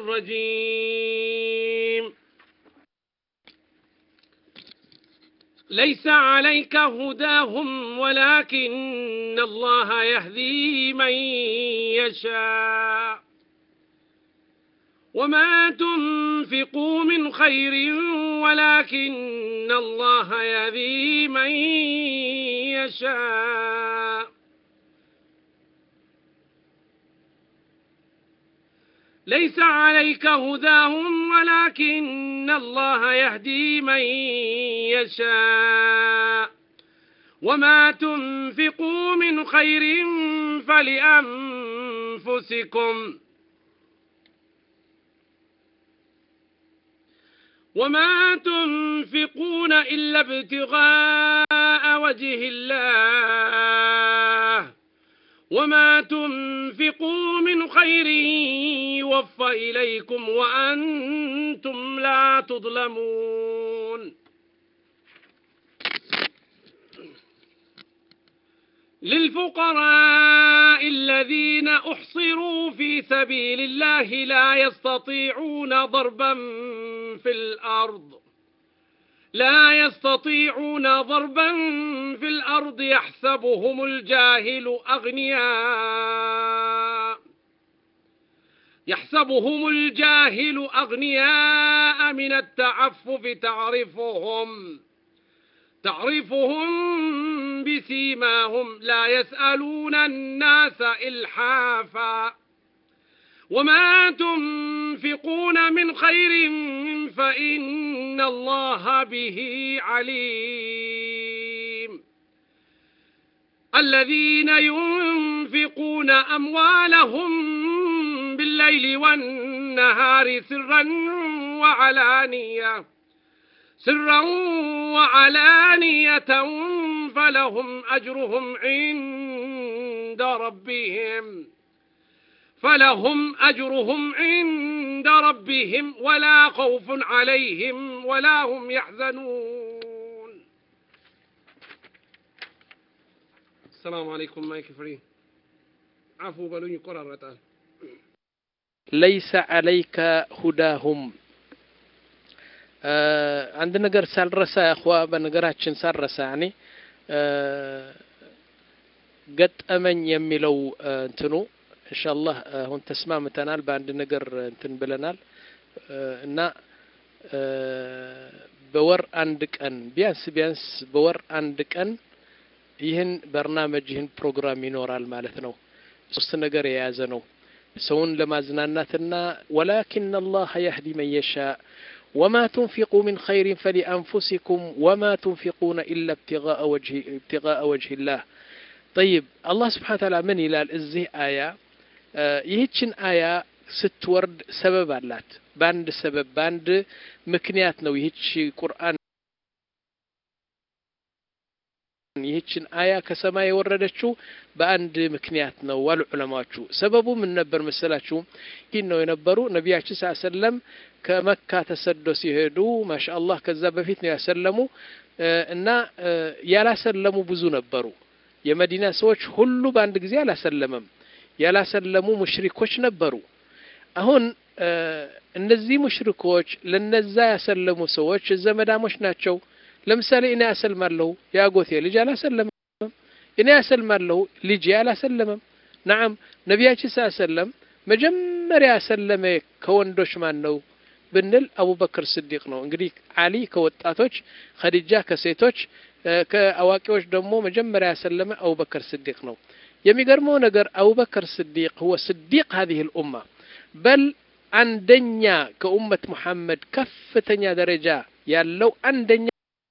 الرجيم ليس عليك هداهم ولكن الله يهدي من يشاء وما تنفقوا من خير ولكن الله يهدي من يشاء ليس عليك هداهم ولكن الله يهدي من يشاء وما تنفقوا من خير فلأنفسكم وما تنفقون إلا ابتغاء وجه الله وما تنفقوا من خير يوفى إليكم وأنتم لا تظلمون للفقراء الذين أحصروا في سبيل الله لا يستطيعون ضربا في الأرض لا يستطيعون ضربا في الأرض يحسبهم الجاهل أغنياء يحسبهم الجاهل أغنياء من التعفف تعرفهم تعرفهم بسيماهم لا يسألون الناس إلحافا وما تنفقون من خير فإن الله به عليم الذين ينفقون أموالهم بالليل والنهار سرا وعلانية سرا وعلانية فلهم أجرهم عند ربهم فلهم أجرهم عند ربهم ولا خوف عليهم ولا هم يحزنون السلام عليكم مايك فري عفو بلوني قرارة ለይሰ አለይከ ሁዳሁም አንድ ነገር ሳልረሳ ያኹዋ በነገራችን ሳልረሳ ያኔ ገጠመኝ የሚለው እንትኑ ኢንሻአላህ አሁን ተስማምተናል በአንድ ነገር እንትን ብለናል እና በወር አንድ ቀን ቢያንስ ቢያንስ በወር አንድ ቀን ይህን በርናመጅ ይህን ፕሮግራም ይኖራል ማለት ነው ሶስት ነገር የያዘ ነው ሰውን ለማዝናናትና ወላኪን አላህ የህዲ መን የሻእ ወማ ትንፊቁ ምን ኸይሪን ፈሊአንፉሲኩም ወማ ትንፊቁነ ኢላ ibtiغاء ወጅህ ላህ ጠይብ አላህ ስብሓን ታላ ምን ይላል እዚህ አያ ይህችን አያ ስትወርድ ሰበብ አላት በአንድ ሰበብ በአንድ ምክንያት ነው ይህች ቁርአን ይህችን አያ ከሰማይ የወረደችው በአንድ ምክንያት ነው ዋሉ ዑለማዎቹ ሰበቡ ምን ነበር መሰላችሁ ይህ ነው የነበሩ ነቢያችን ስ ሰለም ከመካ ተሰዶ ሲሄዱ ማሻአላህ ከዛ በፊት ነው ያሰለሙ እና ያላሰለሙ ብዙ ነበሩ የመዲና ሰዎች ሁሉ በአንድ ጊዜ አላሰለመም ያላሰለሙ ሙሽሪኮች ነበሩ አሁን እነዚህ ሙሽሪኮች ለነዛ ያሰለሙ ሰዎች ዘመዳሞች ናቸው ለምሳሌ እኔ አሰልማለሁ የአጎቴ ልጅ አላሰለመም እኔ አሰልማለሁ ልጄ አላሰለመም ናም ነቢያችን ስ ሰለም መጀመሪያ ያሰለመ ከወንዶች ማን ነው ብንል አቡበክር ስዲቅ ነው እንግዲህ አሊ ከወጣቶች ከዲጃ ከሴቶች ከአዋቂዎች ደግሞ መጀመሪያ ያሰለመ አቡበክር ስዲቅ ነው የሚገርመው ነገር አቡበክር ስዲቅ ሁወ ስዲቅ هذه الأمة በል አንደኛ ከኡመት ሙሐመድ ከፍተኛ ደረጃ ያለው አንደኛ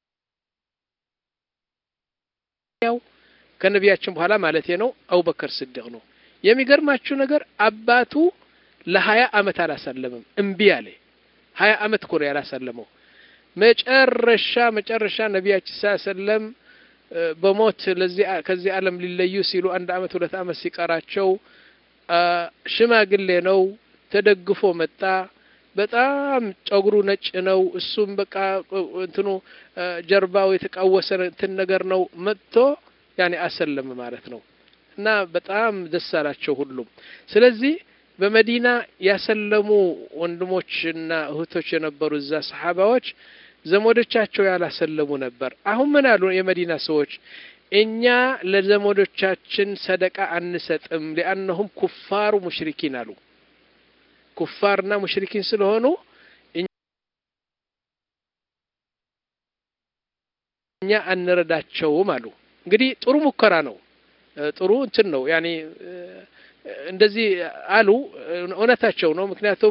ያው ከነቢያችን በኋላ ማለት ነው አቡበከር ስዲቅ ነው የሚገርማችሁ ነገር አባቱ ለሀያ አመት አላሰለምም እምቢ አለ ሀያ አመት እኮ ነው ያላሰለመው መጨረሻ መጨረሻ ነቢያችን ስ ሰለም በሞት ለዚህ ከዚህ ዓለም ሊለዩ ሲሉ አንድ አመት ሁለት አመት ሲቀራቸው ሽማግሌ ነው ተደግፎ መጣ በጣም ጸጉሩ ነጭ ነው እሱም በቃ እንትኑ ጀርባው የተቃወሰ እንትን ነገር ነው መጥቶ ያኔ አሰለም ማለት ነው እና በጣም ደስ አላቸው ሁሉም ስለዚህ በመዲና ያሰለሙ ወንድሞችና እህቶች የነበሩ እዛ ሰሓባዎች ዘመዶቻቸው ያላሰለሙ ነበር። አሁን ምን አሉ የመዲና ሰዎች? እኛ ለዘመዶቻችን ሰደቃ አንሰጥም፣ ሊአነሁም ኩፋሩ ሙሽሪኪን አሉ። ኩፋርና ሙሽሪኪን ስለሆኑ እኛ አንረዳቸውም አሉ። እንግዲህ ጥሩ ሙከራ ነው፣ ጥሩ እንትን ነው። ያኔ እንደዚህ አሉ። እውነታቸው ነው። ምክንያቱም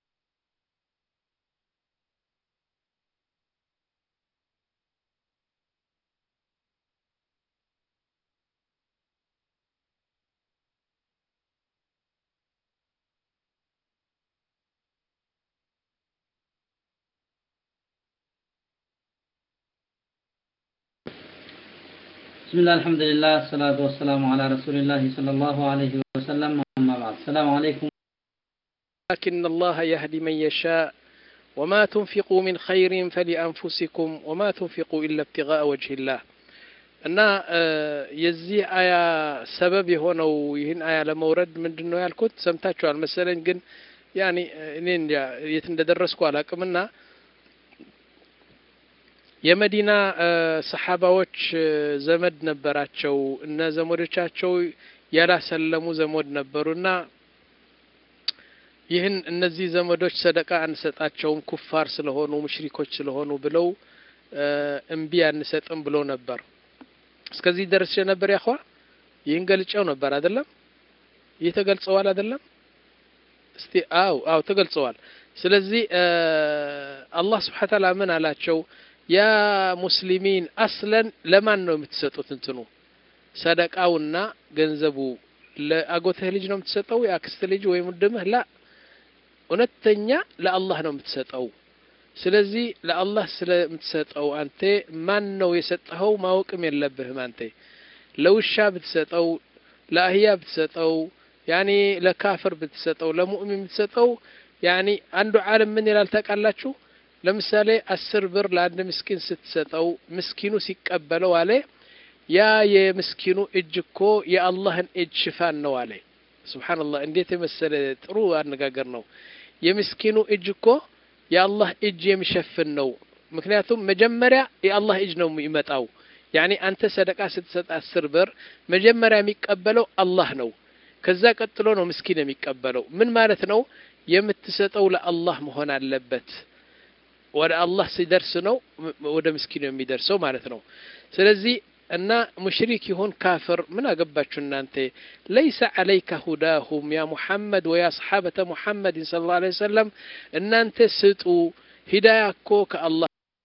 بسم الله الحمد لله الصلاة والسلام على رسول الله صلى الله عليه وسلم أما بعد السلام عليكم لكن الله يهدي من يشاء وما تنفقوا من خير فلأنفسكم وما تنفقوا إلا ابتغاء وجه الله እና የዚህ አያ ሰበብ የሆነው ይህን አያ ለመውረድ ምንድን ነው ያልኩት ሰምታችኋል መሰለኝ። ግን ያኔ እኔ እንጃ የት እንደደረስኩ አላቅምና የመዲና ሰሓባዎች ዘመድ ነበራቸው እነ ዘመዶቻቸው ያላሰለሙ ዘመድ ነበሩና ይህን እነዚህ ዘመዶች ሰደቃ አንሰጣቸውም ኩፋር ስለሆኑ ሙሽሪኮች ስለሆኑ ብለው እምቢ አንሰጥም ብሎ ነበር። እስከዚህ ደርሼ ነበር ያኳ ይህን ገልጨው ነበር አይደለም? ይህ ተገልጸዋል አይደለም? እስቲ አው አው ተገልጸዋል። ስለዚህ አላህ ስብሐ ተዓላ ምን አላቸው? ያ ሙስሊሚን አስለን ለማን ነው የምትሰጡት? እንትኑ ሰደቃውና ገንዘቡ ለአጎትህ ልጅ ነው የምትሰጠው? የአክስት ልጅ ወይም ወንድምህ? ላ እውነተኛ ለአላህ ነው የምትሰጠው። ስለዚህ ለአላህ ስለምትሰጠው አንተ ማን ነው የሰጠኸው ማወቅም የለብህም። አንተ ለውሻ ብትሰጠው፣ ለአህያ ብትሰጠው፣ ያኔ ለካፍር ብትሰጠው፣ ለሙእሚን ብትሰጠው ያኔ አንዱ ዓለም ምን ይላል ታውቃላችሁ? ለምሳሌ አስር ብር ለአንድ ምስኪን ስትሰጠው ምስኪኑ ሲቀበለው አለ ያ የምስኪኑ እጅ እኮ የአላህን እጅ ሽፋን ነው አለ። ሱብሓነላህ እንዴት የመሰለ ጥሩ አነጋገር ነው። የምስኪኑ እጅ እኮ የአላህ እጅ የሚሸፍን ነው። ምክንያቱም መጀመሪያ የአላህ እጅ ነው የሚመጣው። ያኔ አንተ ሰደቃ ስትሰጥ አስር ብር መጀመሪያ የሚቀበለው አላህ ነው። ከዛ ቀጥሎ ነው ምስኪን የሚቀበለው። ምን ማለት ነው? የምትሰጠው ለአላህ መሆን አለበት። ወደ አላህ ሲደርስ ነው ወደ ምስኪኑ የሚደርሰው ማለት ነው። ስለዚህ እና ሙሽሪክ ይሁን ካፍር ምን አገባችሁ እናንተ። ለይሰ ዐለይከ ሁዳሁም ያ ሙሐመድ ወያ ሰሓበተ ሙሐመድን ሰለላሁ ዐለይሂ ወሰለም እናንተ ስጡ። ሂዳያ እኮ ከአላህ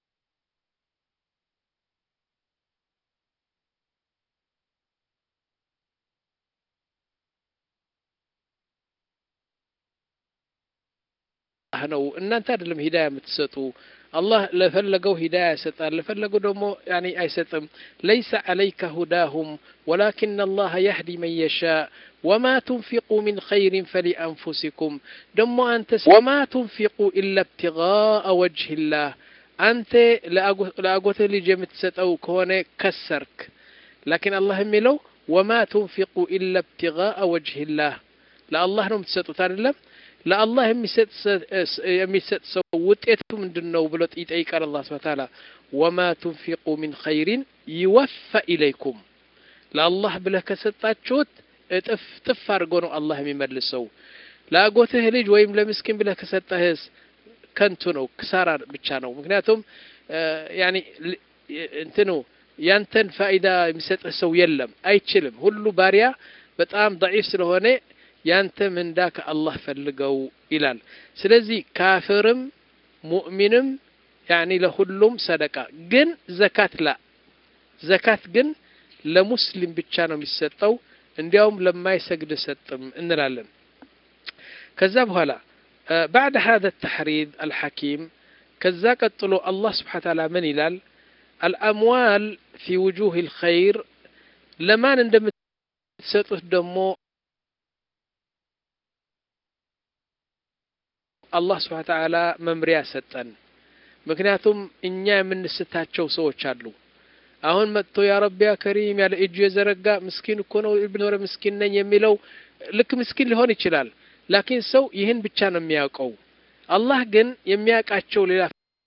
ነው። እናንተ አይደለም ሂዳያ የምትሰጡ አላህ ለፈለገው ሂዳያ ይሰጣል፣ ለፈለገው ደግሞ ያኔ አይሰጥም። ለይሰ ዐለይከ ሁዳሁም ወላኪን አላህ የህዲ መን የሻእ ወማ ቱንፊቁ ሚን ኸይሪን ፈሊአንፉሲኩም ደግሞ አንተ ወማ ቱንፊቁ ኢላ ብትጋአ ወጅህላህ አንተ ለአጎትህ ልጅ የምትሰጠው ከሆነ ከሰርክ። ላኪን አላህ የሚለው ወማ ቱንፊቁ ኢላ ብትጋአ ወጅህላህ ለአላህ ነው የምትሰጡት አይደለም ለአላህ የሚሰጥ ሰው ውጤቱ ምንድን ነው ብሎ ይጠይቃል። አላህ ስብሐ ተዓላ ወማ ቱንፊቁ ሚን ኸይሪን ይወፋ ኢለይኩም ለአላህ ብለህ ከሰጣችሁት እጥፍ ጥፍ አድርጎ ነው አላህ የሚመልሰው። ለአጎትህ ልጅ ወይም ለምስኪን ብለህ ከሰጠህስ ከንቱ ነው፣ ክሳራ ብቻ ነው። ምክንያቱም ያኒ እንትኑ ያንተን ፋይዳ የሚሰጥህ ሰው የለም፣ አይችልም። ሁሉ ባሪያ በጣም ደዒፍ ስለሆነ ያንተ ምንዳ ከአላህ ፈልገው ይላል። ስለዚህ ካፍርም ሙእሚንም ያኒ ለሁሉም ሰደቃ ግን ዘካት ላ ዘካት ግን ለሙስሊም ብቻ ነው የሚሰጠው። እንዲያውም ለማይሰግድ ሰጥም እንላለን። ከዛ በኋላ ባዕድ ሀዘ ተሕሪድ አልሐኪም ከዛ ቀጥሎ አላህ ስብሓነ ተዓላ ምን ይላል? አልአምዋል ፊ ውጁህ ልኸይር ለማን እንደምትሰጡት ደግሞ አላህ ስብሓነ ተዓላ መምሪያ ሰጠን። ምክንያቱም እኛ የምንስታቸው ሰዎች አሉ። አሁን መጥቶ ያ ረቢ ያ ከሪም ያለ እጁ የዘረጋ ምስኪን እኮ ነው ብኖረ ምስኪን ነኝ የሚለው ልክ ምስኪን ሊሆን ይችላል። ላኪን ሰው ይህን ብቻ ነው የሚያውቀው አላህ ግን የሚያውቃቸው ሌላ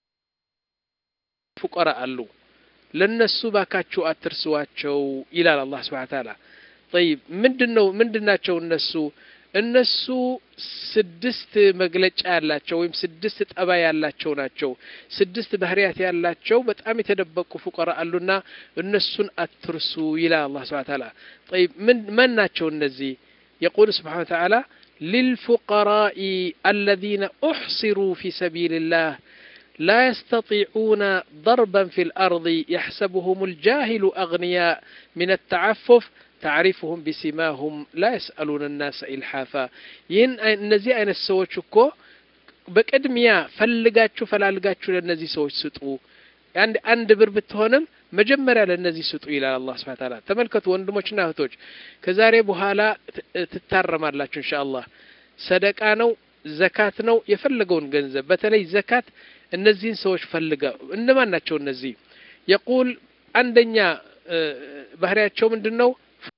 ፉቀራ አሉ ለነሱ ባካችሁ አትርሷቸው ይላል አላህ ስብሐ ተዓላ ጠይብ ምንድነው ምንድናቸው እነሱ እነሱ ስድስት መግለጫ ያላቸው ወይም ስድስት ጠባይ ያላቸው ናቸው ስድስት ባህሪያት ያላቸው በጣም የተደበቁ ፉቀራ አሉና እነሱን አትርሱ ይላል አላህ ስብሐ ተዓላ ጠይብ ምን ማን ናቸው እነዚህ يقول سبحانه وتعالى للفقراء الذين أحصروا في سبيل الله لا يستطيعون ضربا في الأرض يحسبهم الجاهل أغنياء من التعفف تعرفهم بسماهم لا يسألون الناس إلحافا ين እነዚህ አይነት ሰዎች እኮ በቅድሚያ ፈልጋችሁ ፈላልጋችሁ ለእነዚህ ሰዎች ስጡ አንድ አንድ ብር ብትሆንም መጀመሪያ ለእነዚህ ስጡ ይላል አላህ ስብሐ ተዓላ ተመልከቱ ወንድሞችና እህቶች ከዛሬ በኋላ ትታረማላችሁ ኢንሻአላህ ሰደቃ ነው ዘካት ነው የፈለገውን ገንዘብ በተለይ ዘካት እነዚህን ሰዎች ፈልጋ እነማን ናቸው እነዚህ የቁል አንደኛ ባህሪያቸው ምንድን ነው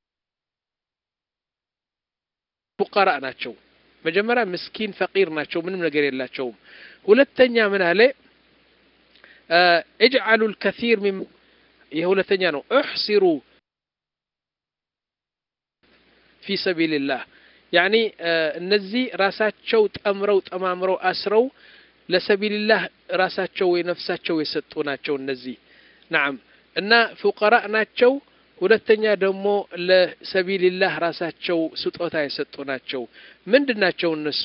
ፉቀራ ናቸው መጀመሪያ ምስኪን ፈቂር ናቸው ምንም ነገር የላቸውም ሁለተኛ ምን አለ እጅዓሉ ልከሲር ሚን ይህ ሁለተኛ ነው እሕሲሩ ፊ ሰቢልላህ ያኒ እነዚህ ራሳቸው ጠምረው ጠማምረው አስረው ለሰቢልላህ ራሳቸው ወይ ነፍሳቸው የሰጡ ናቸው እነዚህ ናም እና ፉቀራ ናቸው ሁለተኛ ደግሞ ለሰቢልላህ ራሳቸው ስጦታ የሰጡ ናቸው ምንድን ናቸው እነሱ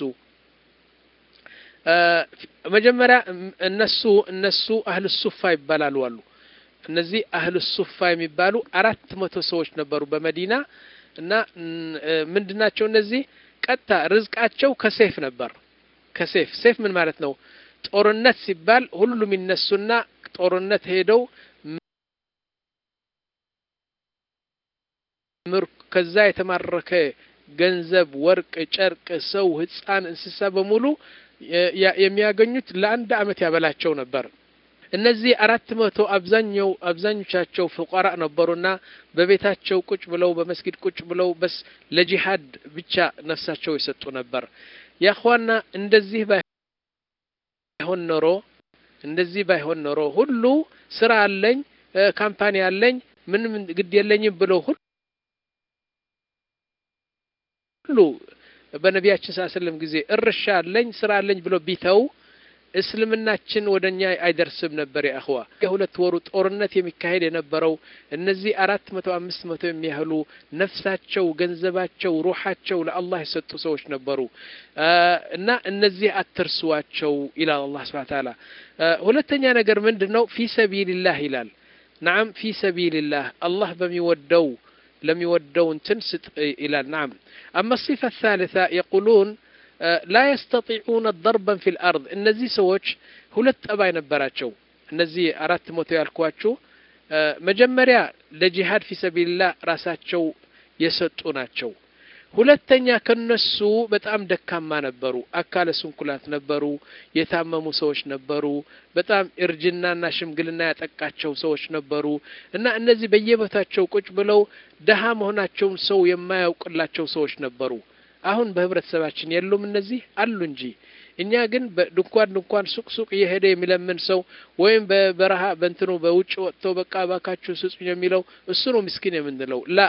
መጀመሪያ እነሱ እነሱ አህል ሱፋ ይባላሉ አሉ እነዚህ አህል ሱፋ የሚባሉ አራት መቶ ሰዎች ነበሩ በመዲና እና ምንድናቸው እነዚህ ቀጥታ ርዝቃቸው ከሴፍ ነበር ከሴፍ ሴፍ ምን ማለት ነው ጦርነት ሲባል ሁሉም ይነሱና ጦርነት ሄደው ከዛ የተማረከ ገንዘብ ወርቅ ጨርቅ ሰው ህፃን እንስሳ በሙሉ የሚያገኙት ለአንድ አመት ያበላቸው ነበር እነዚህ አራት መቶ አብዛኛው አብዛኞቻቸው ፍቋራ ነበሩና በቤታቸው ቁጭ ብለው በመስጊድ ቁጭ ብለው በስ ለጂሃድ ብቻ ነፍሳቸው የሰጡ ነበር ያኳና እንደዚህ ባይሆን ኖሮ እንደዚህ ባይሆን ኖሮ ሁሉ ስራ አለኝ ካምፓኒ አለኝ ምንም ግድ የለኝም ብለው ሁሉ በነቢያችን ስ ስለም ጊዜ እርሻ አለኝ ስራ አለኝ ብሎ ቢተው እስልምናችን ወደ እኛ አይደርስም ነበር የአኽዋ የሁለት ወሩ ጦርነት የሚካሄድ የነበረው እነዚህ አራት መቶ አምስት መቶ የሚያህሉ ነፍሳቸው ገንዘባቸው ሩሓቸው ለአላህ የሰጡ ሰዎች ነበሩ እና እነዚህ አትርሷቸው ይላል አላህ ስብሐ ተዓላ ሁለተኛ ነገር ምንድን ነው ፊ ሰቢልላህ ይላል ናም ፊ ሰቢልላህ አላህ በሚወደው ለሚወደው እንትን ስጥ ይላል ናም አማ ሲፋ الثالثة يقولون ላ የስተጢዑነ ደርበን ፊ ልአርድ እነዚህ ሰዎች ሁለት ጠባይ ነበራቸው እነዚህ አራት መቶ ያልኳችሁ መጀመሪያ ለጂሃድ ፊ ሰቢልላህ ራሳቸው የሰጡ ናቸው ሁለተኛ ከነሱ በጣም ደካማ ነበሩ አካለ ስንኩላት ነበሩ የታመሙ ሰዎች ነበሩ በጣም እርጅናና ሽምግልና ያጠቃቸው ሰዎች ነበሩ እና እነዚህ በየቦታቸው ቁጭ ብለው ደሃ መሆናቸውን ሰው የማያውቅላቸው ሰዎች ነበሩ አሁን በህብረተሰባችን የሉም እነዚህ አሉ እንጂ እኛ ግን ድንኳን ድንኳን ሱቅ ሱቅ እየሄደ የሚለምን ሰው ወይም በበረሃ በእንትኑ በውጭ ወጥቶ በቃ ባካችሁ ስጡኝ የሚለው እሱ ነው ምስኪን የምንለው ላ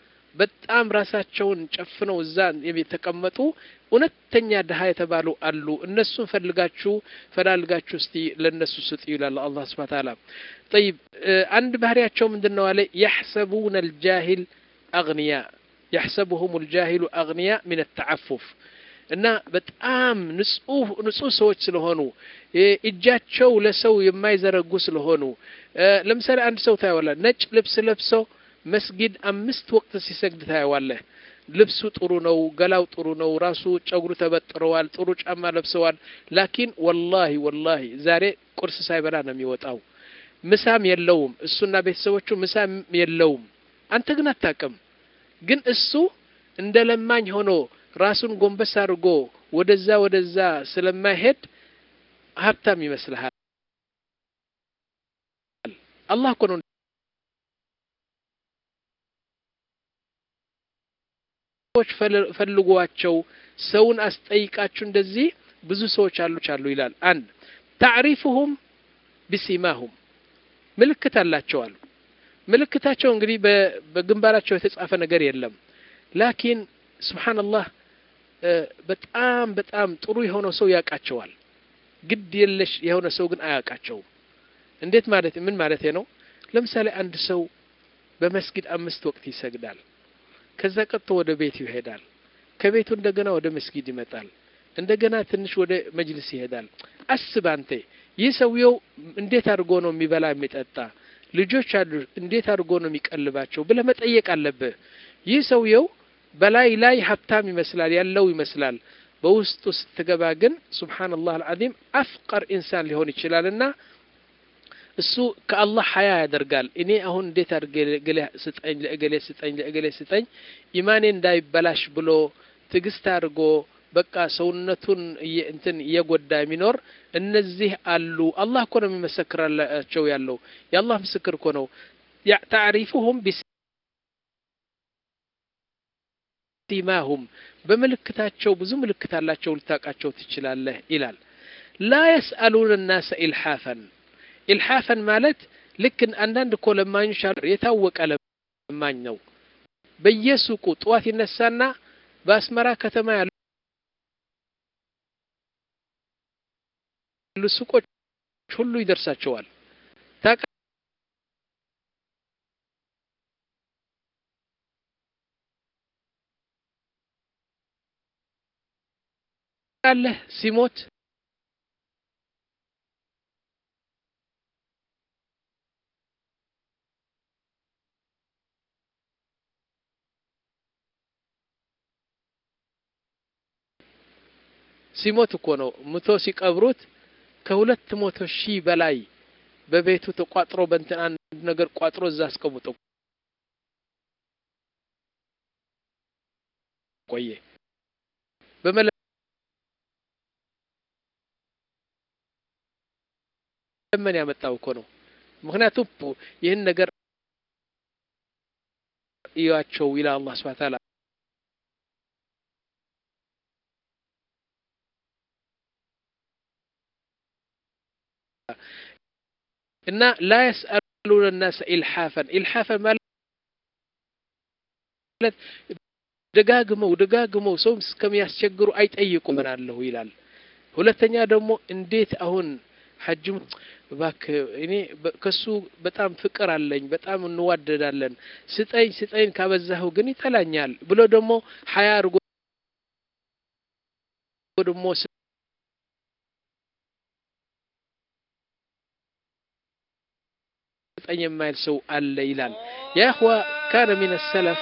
በጣም ራሳቸውን ጨፍነው እዛ የተቀመጡ እውነተኛ ድሀ የተባሉ አሉ እነሱን ፈልጋችሁ ፈላልጋችሁ እስቲ ለእነሱ ስጡ ይላል አላህ ስብሐ ተዓላ ጠይብ አንድ ባህሪያቸው ምንድን ነው አለ የሕሰቡነ ልጃሂል አግንያ يحسبهم الجاهل أغنياء من التعفف እና በጣም ንጹህ ንጹህ ሰዎች ስለሆኑ እጃቸው ለሰው የማይዘረጉ ስለሆኑ ለምሳሌ አንድ ሰው ታየዋለ ነጭ ልብስ ለብሰው መስጊድ አምስት ወቅት ሲሰግድ ታየዋለህ ልብሱ ጥሩ ነው ገላው ጥሩ ነው ራሱ ጨጉሩ ተበጥረዋል ጥሩ ጫማ ለብሰዋል ላኪን ወላሂ ወላሂ ዛሬ ቁርስ ሳይበላ ነው የሚወጣው ምሳም የለውም እሱና ቤተሰቦቹ ምሳም የለውም አንተ ግን አታቅም ግን እሱ እንደ ለማኝ ሆኖ ራሱን ጎንበስ አድርጎ ወደዛ ወደዛ ስለማይሄድ ሀብታም ይመስልሃል አላህ እኮ ነው ሰዎች ፈልጓቸው ሰውን አስጠይቃችሁ እንደዚህ ብዙ ሰዎች አሉ አሉ ይላል። አንድ ታዕሪፉሁም ቢሲማሁም ምልክት አላቸው አሉ። ምልክታቸው እንግዲህ በግንባራቸው የተጻፈ ነገር የለም። ላኪን ስብሓንላህ በጣም በጣም ጥሩ የሆነው ሰው ያውቃቸዋል። ግድ የለሽ የሆነ ሰው ግን አያውቃቸውም። እንዴት ማለት ምን ማለት ነው? ለምሳሌ አንድ ሰው በመስጊድ አምስት ወቅት ይሰግዳል። ከዛ ቀጥቶ ወደ ቤቱ ይሄዳል። ከቤቱ እንደገና ወደ መስጊድ ይመጣል። እንደገና ትንሽ ወደ መጅልስ ይሄዳል። አስብ አንተ ይህ ሰውየው እንዴት አድርጎ ነው የሚበላ የሚጠጣ፣ ልጆች አሉ እንዴት አድርጎ ነው የሚቀልባቸው ብለህ መጠየቅ አለብህ። ይህ ሰውየው በላይ ላይ ሀብታም ይመስላል ያለው ይመስላል። በውስጡ ስትገባ ግን ሱብሓነላህ አልዓዚም አፍቀር ኢንሳን ሊሆን ይችላልና እሱ ከአላህ ሀያ ያደርጋል። እኔ አሁን እንዴት አድርጌ ስጠኝ ለእገሌ ስጠኝ ለእገሌ ስጠኝ ኢማኔ እንዳይበላሽ ብሎ ትዕግስት አድርጎ በቃ ሰውነቱን እንትን እየጎዳ የሚኖር እነዚህ አሉ። አላህ እኮ ነው የሚመሰክራላቸው ያለው የአላህ ምስክር እኮ ነው። ታዕሪፉሁም ቢሲማሁም በምልክታቸው ብዙ ምልክት አላቸው ልታውቃቸው ትችላለህ ይላል። ላ የስአሉን ናሰ ኢልሓፈን ኢልሓፈን ማለት ልክ አንዳንድ እኮ ለማኞች የታወቀ ለማኝ ነው። በየሱቁ ጠዋት ይነሳና በአስመራ ከተማ ያሉ ሱቆች ሁሉ ይደርሳቸዋል። ታውቃለህ ሲሞት ሲሞት እኮ ነው ሙቶ ሲቀብሩት ከሁለት መቶ ሺህ በላይ በቤቱ ተቋጥሮ በእንትን አንድ ነገር ቋጥሮ እዛ አስቀምጦ ቆየ። በመለመን ያመጣው እኮ ነው። ምክንያቱም ይህን ነገር እያቸው ይላል አላህ ሱብሓነሁ ወተዓላ እና ላ የስአሉነ ናሰ ኢልሓፈን ኢልሓፈን ማለት ደጋግመው ደጋግመው ሰው እስከሚያስቸግሩ አይጠይቁም ምናለሁ ይላል። ሁለተኛ ደግሞ እንዴት አሁን ሐጅም እባክህ እኔ ከሱ በጣም ፍቅር አለኝ፣ በጣም እንዋደዳለን፣ ስጠኝ ስጠኝ ካበዛኸው ግን ይጠላኛል ብሎ ደግሞ ሀያ አድርጎ ደግሞ ስጠኝ የማይል ሰው አለ ይላል። ያ እኽዋ ካነ ሚን ሰለፍ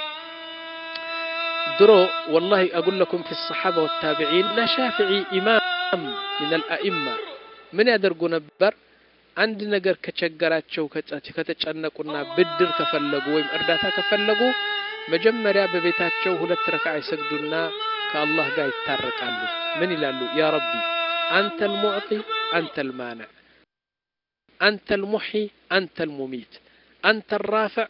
ድሮ ወላሂ አጉል ለኩም ፊ ሰሓባ ወታቢዒን እና ሻፊዒ ኢማም ሚን አልአኢማ ምን ያደርጉ ነበር? አንድ ነገር ከቸገራቸው ከተጨነቁና ብድር ከፈለጉ ወይም እርዳታ ከፈለጉ መጀመሪያ በቤታቸው ሁለት ረክዓ ይሰግዱና ከአላህ ጋር ይታረቃሉ። ምን ይላሉ? ያ ረቢ አንተ ልሙዕጢ አንተ ልማንዕ አንተ ልሙሒ አንተ ልሙሚት አንተ ራፍዕ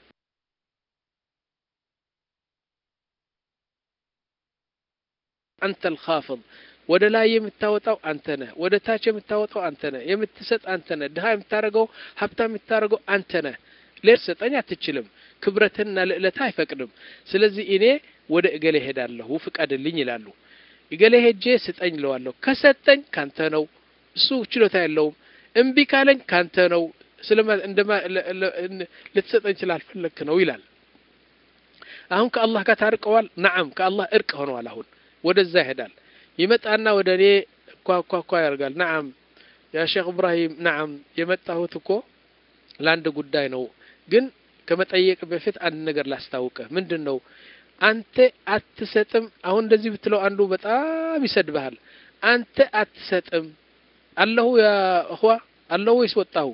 አንተ ልኻፍድ ወደ ላይ የምታወጣው አንተ ነህ። ወደ ታች የምታወጣው አንተ ነህ። የምትሰጥ አንተ ነህ። ድሃ የምታደርገው ሀብታም የምታደርገው አንተ ነህ። ሌላ ሰጠኝ አትችልም። ክብረትና ልዕለታ አይፈቅድም። ስለዚህ እኔ ወደ እገሌ ሄዳለሁ ፍቀድልኝ ይላሉ። እገሌ ሄጄ ስጠኝ እለዋለሁ። ከሰጠኝ ካንተ ነው። እሱ ችሎታ የለውም። እምቢ ካለኝ ካንተ ነው። ስለማ እንደማ ልትሰጠኝ ስላልፈለግክ ነው ይላል። አሁን ከአላህ ጋር ታርቀዋል። ነዓም ከአላህ እርቅ ሆነዋል። አሁን ወደዛ ይሄዳል። ይመጣና ወደ እኔ ኳኳኳ ያደርጋል። ነዓም ያ ሼክ እብራሂም ነዓም የመጣሁት እኮ ለአንድ ጉዳይ ነው፣ ግን ከመጠየቅ በፊት አንድ ነገር ላስታውቅህ። ምንድን ነው አንተ አትሰጥም። አሁን እንደዚህ ብትለው አንዱ በጣም ይሰድብሃል። አንተ አትሰጥም አለሁ ያ እኽዋ አለሁ ወይስ ወጣሁ?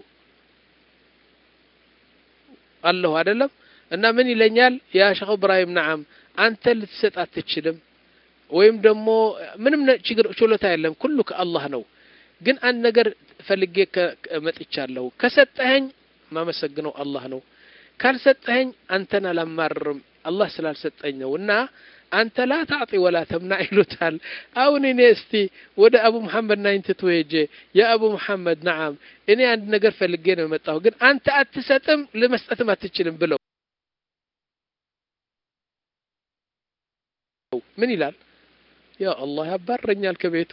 አለሁ አይደለም። እና ምን ይለኛል ያ ሼክ እብራሂም ነዓም አንተ ልትሰጥ አትችልም ወይም ደግሞ ምንም ችግር ችሎታ የለም፣ ኩሉ ከአላህ ነው። ግን አንድ ነገር ፈልጌ መጥቻለሁ። ከሰጠኸኝ ማመሰግነው አላህ ነው። ካልሰጠኸኝ አንተን አላማርርም፣ አላህ ስላልሰጠኝ ነው። እና አንተ ላ ታዕጢ ወላ ተምና ይሉታል። አሁን እኔ እስቲ ወደ አቡ መሐመድ ናይንትቱ ሄጄ የአቡ መሐመድ ነዓም እኔ አንድ ነገር ፈልጌ ነው የመጣሁ፣ ግን አንተ አትሰጥም ለመስጠትም አትችልም ብለው ምን ይላል? ያ አላህ ያባረኛል ከቤቱ።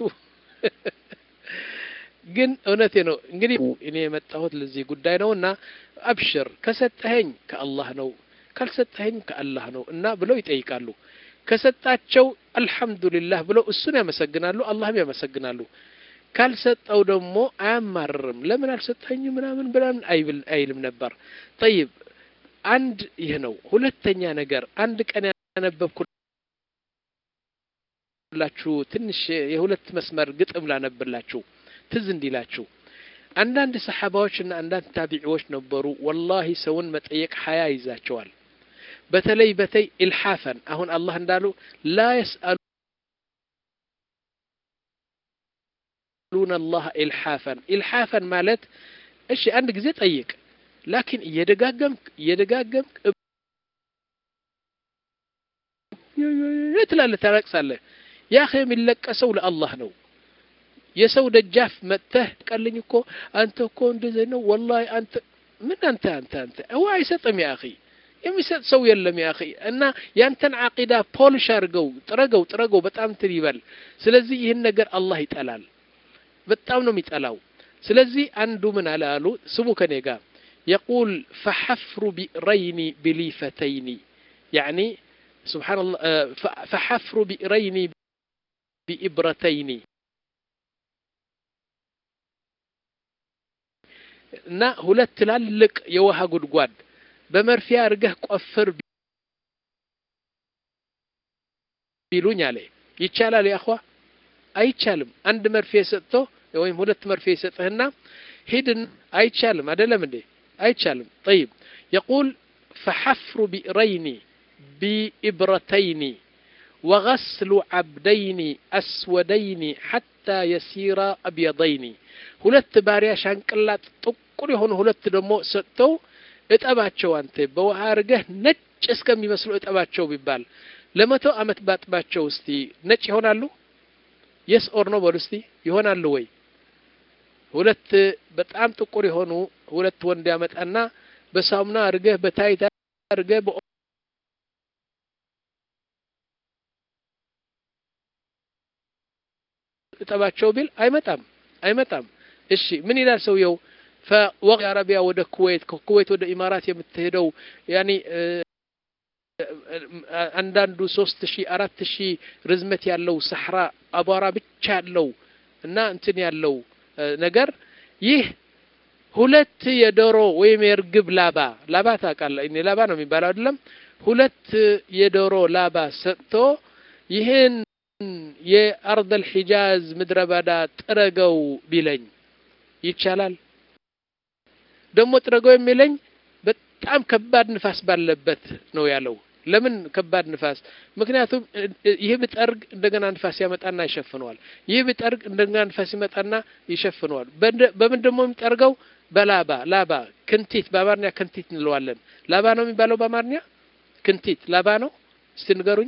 ግን እውነቴ ነው እንግዲህ እኔ የመጣሁት ለዚህ ጉዳይ ነው እና አብሽር ከሰጠኸኝ ከአላህ ነው ካልሰጠኸኝ ከአላህ ነው እና ብለው ይጠይቃሉ። ከሰጣቸው አልሐምዱሊላህ ብለው እሱን ያመሰግናሉ፣ አላህም ያመሰግናሉ። ካልሰጠው ደግሞ አያማርርም። ለምን አልሰጠኝ ምናምን ብላምን አይልም ነበር። ጠይብ አንድ ይህ ነው። ሁለተኛ ነገር አንድ ቀን ያነበብኩላችሁ ትንሽ የሁለት መስመር ግጥም ላነብላችሁ ትዝ እንዲላችሁ አንዳንድ ሰሓባዎችና አንዳንድ ታቢዒዎች ነበሩ። ወላሂ ሰውን መጠየቅ ሀያ ይዛቸዋል። በተለይ በተይ ኢልሓፈን አሁን አላህ እንዳሉ ላ የስአሉነ አላህ ኢልሓፈን ኢልሓፈን ማለት እሺ አንድ ጊዜ ጠይቅ፣ ላኪን እየደጋገምክ እየደጋገምክ ትላለህ፣ ታለቅሳለህ። ያ የሚለቀሰው ለአላህ ነው። የሰው ደጃፍ መጥተህ ቀልኝ እኮ አንተ እኮ እንደዚህ ነው ወላሂ አንተ ምን አንተ አንተ አንተ እዋ አይሰጥም ያ አኺ የሚሰጥ ሰው የለም ያ አኺ እና ያንተን ዓቂዳ ፖሊሽ አድርገው ጥረገው ጥረገው በጣም እንትን ይበል ስለዚህ ይህን ነገር አላህ ይጠላል በጣም ነው የሚጠላው ስለዚህ አንዱ ምን አለ አሉ ስሙ ከኔ ጋር የቁል ፈሐፍሩ ቢእረይኒ ብሊፈተይኒ ያኒ ስብሓንላህ ፈሐፍሩ ቢእረይኒ ቢኢብረተይኒ እና ሁለት ትላልቅ የውሃ ጉድጓድ በመርፌ አድርገህ ቆፍር ቢሉኝ አለ ይቻላል? ያኳ አይቻልም። አንድ መርፌ ሰጥቶ ወይም ሁለት መርፌ ይሰጥህና ሂድን አይቻልም። አይደለም እንዴ? አይቻልም። ጠይብ የቁል ፈሐፍሩ ቢእረይኒ ቢኢብረተይኒ ወገስሉ ዓብደይኒ አስወደይኒ ሐታ የሲራ አብየደይኒ ሁለት ባሪያ ሻንቅላጥ ጥቁር የሆኑ ሁለት ደግሞ ሰጥተው እጠባቸው አንተ በውሃ አድርገህ ነጭ እስከሚመስሉ እጠባቸው ቢባል ለመቶ ዓመት ባጥባቸው እስቲ ነጭ ይሆናሉ? የስ ኦር ነው በሉ እስቲ ይሆናሉ ወይ? ሁለት በጣም ጥቁር የሆኑ ሁለት ወንድ ያመጣና በሳሙና አድርገህ በታይታ አድርገህ እጠባቸው ቢል አይመጣም አይመጣም። እሺ ምን ይላል ሰውየው? ፈወቅ አረቢያ ወደ ኩዌት ከኩዌት ወደ ኢማራት የምትሄደው ያኒ አንዳንዱ ሶስት ሺህ አራት ሺህ ርዝመት ያለው ሰሕራ አቧራ ብቻ ያለው እና እንትን ያለው ነገር ይህ ሁለት የዶሮ ወይም የእርግብ ላባ ላባ ታውቃለህ? እኔ ላባ ነው የሚባለው አይደለም። ሁለት የዶሮ ላባ ሰጥቶ ይህን የአርደል ሒጃዝ ምድረ በዳ ጥረገው ቢለኝ ይቻላል? ደግሞ ጥረገው የሚለኝ በጣም ከባድ ንፋስ ባለበት ነው ያለው። ለምን ከባድ ንፋስ? ምክንያቱም ይህ ብጠርግ እንደገና ንፋስ ያመጣና ይሸፍነዋል። ይህ ብጠርግ እንደገና ንፋስ ይመጣና ይሸፍነዋል። በምን ደግሞ የሚጠርገው? በላባ ላባ፣ ክንቲት በአማርኛ ክንቲት እንለዋለን። ላባ ነው የሚባለው በአማርኛ ክንቲት ላባ ነው። እስቲ ንገሩኝ።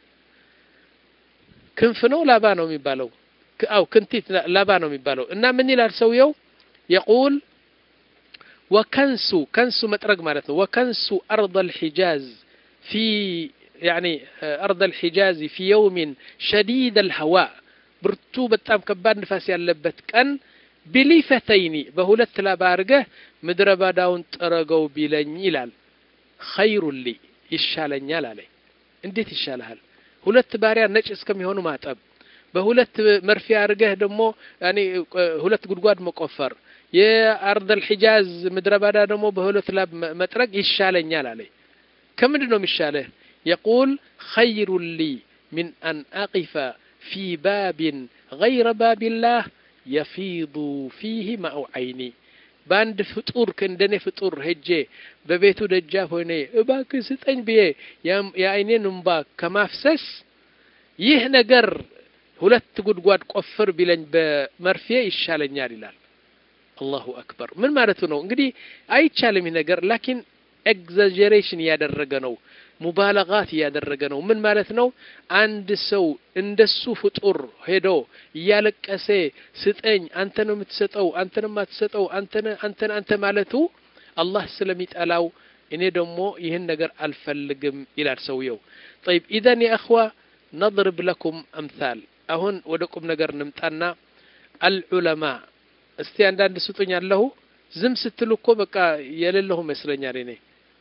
ክንፍ ነው ላባ ነው የሚባለው? አው ክንቲት ላባ ነው የሚባለው። እና ምን ይላል ሰውየው? የቁል ወከንሱ ከንሱ መጥረግ ማለት ነው። ወከንሱ አርض الحجاز في يعني أرض الحجاز في يوم شديد الهواء ብርቱ በጣም ከባድ ንፋስ ያለበት ቀን ቢሊፈተይኒ በሁለት ላባ አድርገህ ምድረ ባዳውን ጥረገው ቢለኝ ይላል። ኸይሩን ሊ ይሻለኛል አለ። እንዴት ይሻልሃል? ሁለት ባሪያ ነጭ እስከሚሆኑ ማጠብ፣ በሁለት መርፌ አድርገህ ደግሞ ያኔ ሁለት ጉድጓድ መቆፈር፣ የአርደል ሒጃዝ ምድረ ባዳ ደግሞ በሁለት ላብ መጥረግ ይሻለኛል አለ። ከምንድን ነው የሚሻለህ? የቁል ኸይሩን ሊ ሚን አን አቂፈ ፊ ባቢን ገይረ ባቢላህ የፊዱ ፊህ ማኡ ዓይኒ በአንድ ፍጡር ከእንደኔ ፍጡር ሄጄ በቤቱ ደጃፍ ሆኔ እባክህ ስጠኝ ብዬ የአይኔን እምባ ከማፍሰስ ይህ ነገር ሁለት ጉድጓድ ቆፍር ቢለኝ በመርፌ ይሻለኛል ይላል። አላሁ አክበር። ምን ማለቱ ነው? እንግዲህ አይቻልም ይህ ነገር ላኪን ኤግዛጀሬሽን እያደረገ ነው ሙባለጋት እያደረገ ነው ምን ማለት ነው አንድ ሰው እንደሱ ፍጡር ሄዶ እያለቀሰ ስጠኝ አንተ ነው የምትሰጠው አንተ ነው የማትሰጠው አንተ አንተ አንተ ማለቱ አላህ ስለሚጠላው እኔ ደግሞ ይህን ነገር አልፈልግም ይላል ሰውየው ጠይብ ኢዘን የእኽዋ ነضርብ ለኩም አምሳል አሁን ወደ ቁም ነገር ንምጣና አልዑለማ እስቲ አንዳንድ ስጡኝ አለሁ ዝም ስትሉ እኮ በቃ የሌለሁ ይመስለኛል እኔ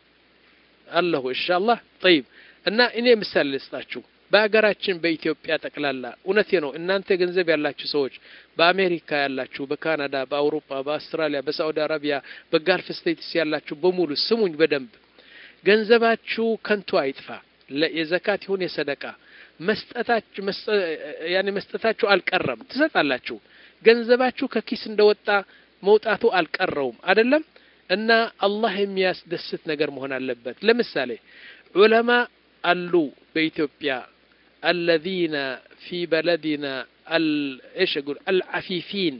አለሁ ኢንሻአላህ ጠይብ እና እኔ ምሳሌ ልስጣችሁ በሀገራችን በኢትዮጵያ ጠቅላላ እውነቴ ነው እናንተ ገንዘብ ያላችሁ ሰዎች በአሜሪካ ያላችሁ በካናዳ በአውሮፓ በአውስትራሊያ በሳዑዲ አረቢያ በጋልፍ ስቴትስ ያላችሁ በሙሉ ስሙኝ በደንብ ገንዘባችሁ ከንቱ አይጥፋ የዘካት ይሁን የሰደቃ መስጠታችሁ ያኔ መስጠታችሁ አልቀረም ትሰጣላችሁ ገንዘባችሁ ከኪስ እንደወጣ መውጣቱ አልቀረውም አይደለም እና አላህ የሚያስደስት ነገር መሆን አለበት ለምሳሌ ዑለማ አሉ በኢትዮጵያ አለዚነ ፊ በለዲና እሽ ጉል አልዓፊፊን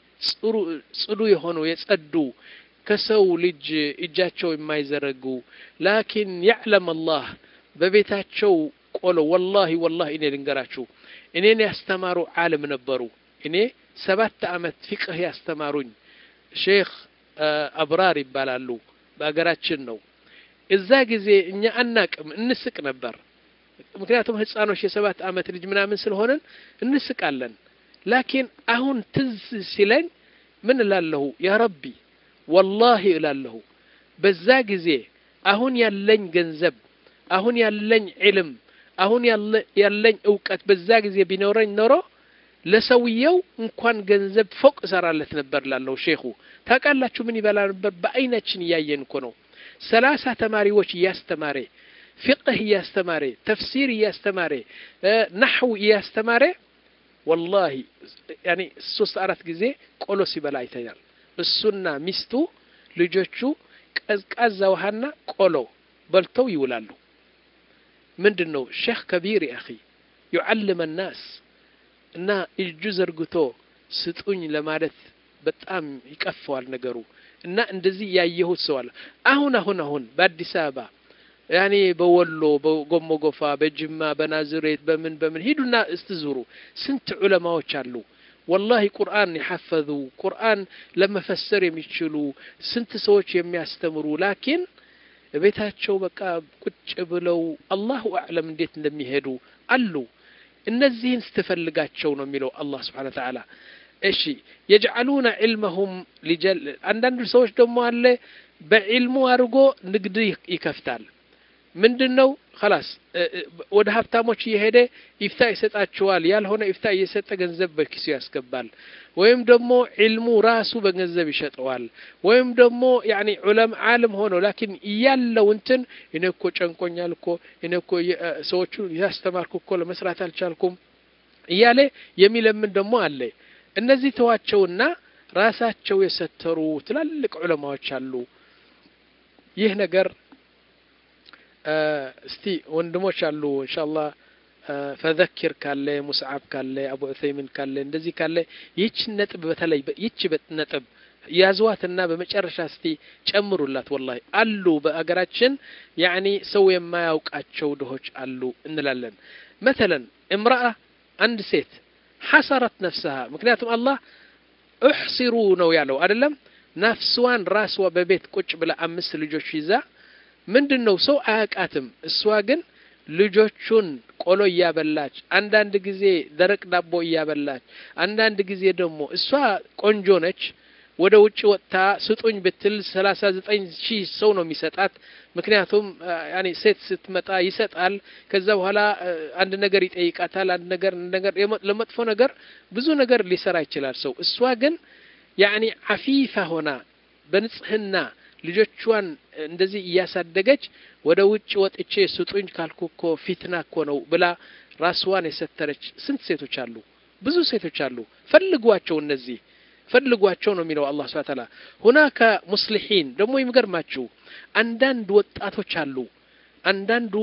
ጽዱ የሆኑ የጸዱ ከሰው ልጅ እጃቸው የማይዘረጉ ላኪን ያዕለም አላህ በቤታቸው ቆሎ ወላሂ ወላሂ እኔ ልንገራችሁ እኔን ያስተማሩ ዓለም ነበሩ እኔ ሰባት ዓመት ፊቅህ ያስተማሩኝ ሼክ አብራር ይባላሉ በሀገራችን ነው እዛ ጊዜ እኛ አናቅም እንስቅ ነበር ምክንያቱም ህፃኖች የሰባት ዓመት ልጅ ምናምን ስለሆነን እንስቃለን ላኪን አሁን ትዝ ሲለኝ ምን እላለሁ ያ ረቢ ወላሂ እላለሁ በዛ ጊዜ አሁን ያለኝ ገንዘብ አሁን ያለኝ ዕልም አሁን ያለኝ እውቀት በዛ ጊዜ ቢኖረኝ ኖሮ ለሰውየው እንኳን ገንዘብ ፎቅ እሰራለት ነበር ላለው ሼኹ ታውቃላችሁ ምን ይበላ ነበር በአይናችን እያየን እኮ ነው ሰላሳ ተማሪዎች እያስተማረ ፊቅህ እያስተማረ ተፍሲር እያስተማረ ናሕው እያስተማረ ወላሂ ያኔ ሶስት አራት ጊዜ ቆሎ ሲበላ አይተኛል እሱና ሚስቱ ልጆቹ ቀዝቃዛ ውሃና ቆሎ በልተው ይውላሉ ምንድን ነው ሼክ ከቢር አኺ ዩዓልመ ናስ እና እጁ ዘርግቶ ስጡኝ ለማለት በጣም ይቀፈዋል ነገሩ እና እንደዚህ ያየሁት ሰው አለ አሁን አሁን አሁን በአዲስ አበባ ያኔ በወሎ በጎሞ ጎፋ በጅማ በናዝሬት በምን በምን ሂዱና እስትዙሩ ስንት ዑለማዎች አሉ ወላሂ ቁርአን የሐፈዙ ቁርአን ለመፈሰር የሚችሉ ስንት ሰዎች የሚያስተምሩ ላኪን ቤታቸው በቃ ቁጭ ብለው አላሁ አዕለም እንዴት እንደሚሄዱ አሉ እነዚህን ስትፈልጋቸው ነው የሚለው አላህ ስብሓን ተዓላ እሺ የጅዓሉነ ዕልመሁም ሊጀል አንዳንድ ሰዎች ደግሞ አለ በዕልሙ አድርጎ ንግድ ይከፍታል ምንድን ነው ከላስ ወደ ሀብታሞች እየሄደ ኢፍታ ይሰጣቸዋል ያልሆነ ኢፍታ እየሰጠ ገንዘብ በኪሱ ያስገባል ወይም ደግሞ ዕልሙ ራሱ በገንዘብ ይሸጠዋል ወይም ደግሞ ያኒ ዑለም ዓለም ሆኖ ላኪን እያለው እንትን እኔ እኮ ጨንቆኛል እኮ እኔ እኮ ሰዎቹ ያስተማርኩ እኮ ለመስራት አልቻልኩም እያለ የሚለምን ደግሞ አለ እነዚህ ተዋቸውና ራሳቸው የሰተሩ ትላልቅ ዑለማዎች አሉ ይህ ነገር እስቲ ወንድሞች አሉ እንሻአላህ ፈዘኪር ካለ ሙስዓብ ካለ አቡ ዑሰይምን ካለ እንደዚህ ካለ ይህችን ነጥብ በተለይ ይህች ነጥብ ያዝዋትና በመጨረሻ እስቲ ጨምሩላት ወላሂ አሉ በአገራችን ያኒ ሰው የማያውቃቸው ድሆች አሉ እንላለን መተለን እምረአ አንድ ሴት ሐሰረት ነፍሰሃ ምክንያቱም አላህ እሕሲሩ ነው ያለው አይደለም ነፍስዋን ራስዋ በቤት ቁጭ ብላ አምስት ልጆች ይዛ ምንድን ነው ሰው አያውቃትም እሷ ግን ልጆቹን ቆሎ እያበላች አንዳንድ ጊዜ ደረቅ ዳቦ እያበላች አንዳንድ ጊዜ ደግሞ እሷ ቆንጆ ነች ወደ ውጭ ወጥታ ስጡኝ ብትል ሰላሳ ዘጠኝ ሺህ ሰው ነው የሚሰጣት ምክንያቱም ያኔ ሴት ስትመጣ ይሰጣል ከዛ በኋላ አንድ ነገር ይጠይቃታል አንድ ነገር ነገር ለመጥፎ ነገር ብዙ ነገር ሊሰራ ይችላል ሰው እሷ ግን ያኔ አፊፋ ሆና በንጽህና ልጆቿን እንደዚህ እያሳደገች ወደ ውጭ ወጥቼ ስጡኝ ካልኩ እኮ ፊትና እኮ ነው ብላ ራስዋን የሰተረች ስንት ሴቶች አሉ ብዙ ሴቶች አሉ ፈልጓቸው እነዚህ ፈልጓቸው ነው የሚለው አላህ ስብሐ ተዓላ ሁናከ ሙስሊሒን ደግሞ የሚገርማችሁ አንዳንድ ወጣቶች አሉ አንዳንዱ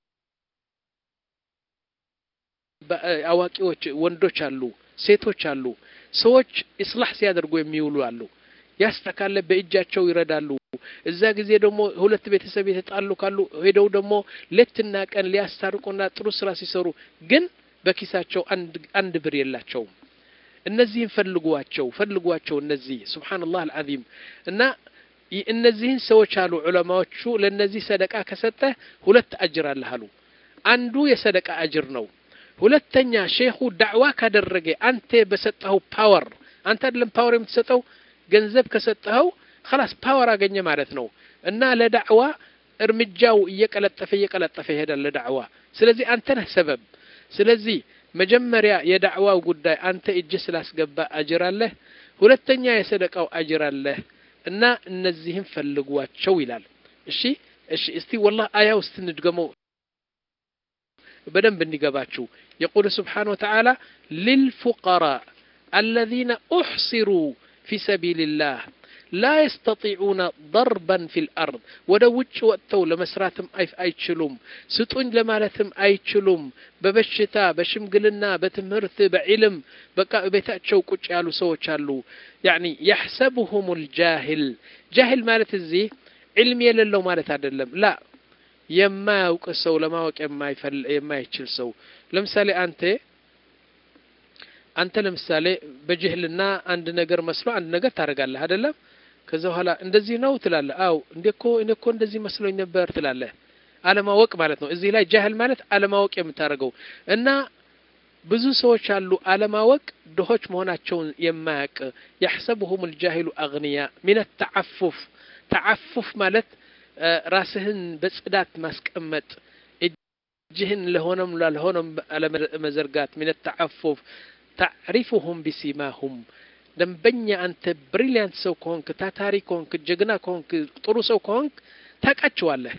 አዋቂዎች ወንዶች አሉ ሴቶች አሉ ሰዎች ኢስላህ ሲያደርጉ የሚውሉ አሉ ያስተካለ በእጃቸው ይረዳሉ እዛ ጊዜ ደግሞ ሁለት ቤተሰብ የተጣሉ ካሉ ሄደው ደግሞ ሌትና ቀን ሊያስታርቁና ጥሩ ስራ ሲሰሩ ግን በኪሳቸው አንድ አንድ ብር የላቸውም። እነዚህን ፈልጓቸው ፈልጓቸው እነዚህ ሱብሓነላህ አልዓዚም እና እነዚህን ሰዎች አሉ ዑለማዎቹ ለእነዚህ ሰደቃ ከሰጠህ ሁለት አጅር አለህ አሉ። አንዱ የሰደቃ አጅር ነው። ሁለተኛ ሼኹ ዳዕዋ ካደረገ አንተ በሰጠኸው ፓወር አንተ አይደለም ፓወር የምትሰጠው ገንዘብ ከሰጠኸው خلاص ፓወር አገኘ ማለት ነው እና ለዳዕዋ እርምጃው እየቀለጠፈ እየቀለጠፈ ይሄዳል ለዳዕዋ ስለዚህ አንተ ነህ ሰበብ ስለዚህ መጀመሪያ የዳዕዋው ጉዳይ አንተ እጅ ስላስገባ አጅር አለህ ሁለተኛ የሰደቃው አጅር አለህ እና እነዚህም ፈልጓቸው ይላል እሺ እሺ እስቲ ወላሂ አያ ውስጥ እንድገመው በደንብ እንዲገባችሁ የቁል ስብሓን ወተዓላ ልልፉቀራ አለዚነ ኡሕሲሩ ፊ ሰቢልላህ ላ የስተጢዑነ ደርበን ፊ ልአርድ ወደ ውጭ ወጥተው ለመስራትም አይችሉም ስጡኝ ለማለትም አይችሉም በበሽታ በሽምግልና በትምህርት በዒልም በቃ ቤታቸው ቁጭ ያሉ ሰዎች አሉ ያኒ የሕሰብሁም ልጃሂል ጃሂል ማለት እዚህ ዕልም የሌለው ማለት አይደለም ላ የማያውቅ ሰው ለማወቅ የማይችል ሰው ለምሳሌ አንተ አንተ ለምሳሌ በጅህልና አንድ ነገር መስሎ አንድ ነገር ታደርጋለህ አይደለም ከዛ በኋላ እንደዚህ ነው ትላለህ አው እንዴ እኮ እኔ እኮ እንደዚህ መስሎኝ ነበር ትላለህ አለማወቅ ማለት ነው እዚህ ላይ ጃህል ማለት አለማወቅ የምታደርገው እና ብዙ ሰዎች አሉ አለማወቅ ድሆች መሆናቸውን የማያውቅ ያሕሰብሁም ልጃሂሉ አግንያ ሚን ተዓፉፍ ተዓፉፍ ማለት ራስህን በጽዳት ማስቀመጥ እጅህን ለሆነም ላልሆነም አለመዘርጋት ሚን ተዓፉፍ ታዕሪፉሁም ቢሲማሁም ደንበኛ አንተ ብሪሊያንት ሰው ከሆንክ ታታሪ ከሆንክ ጀግና ከሆንክ ጥሩ ሰው ከሆንክ ታውቃቸዋለህ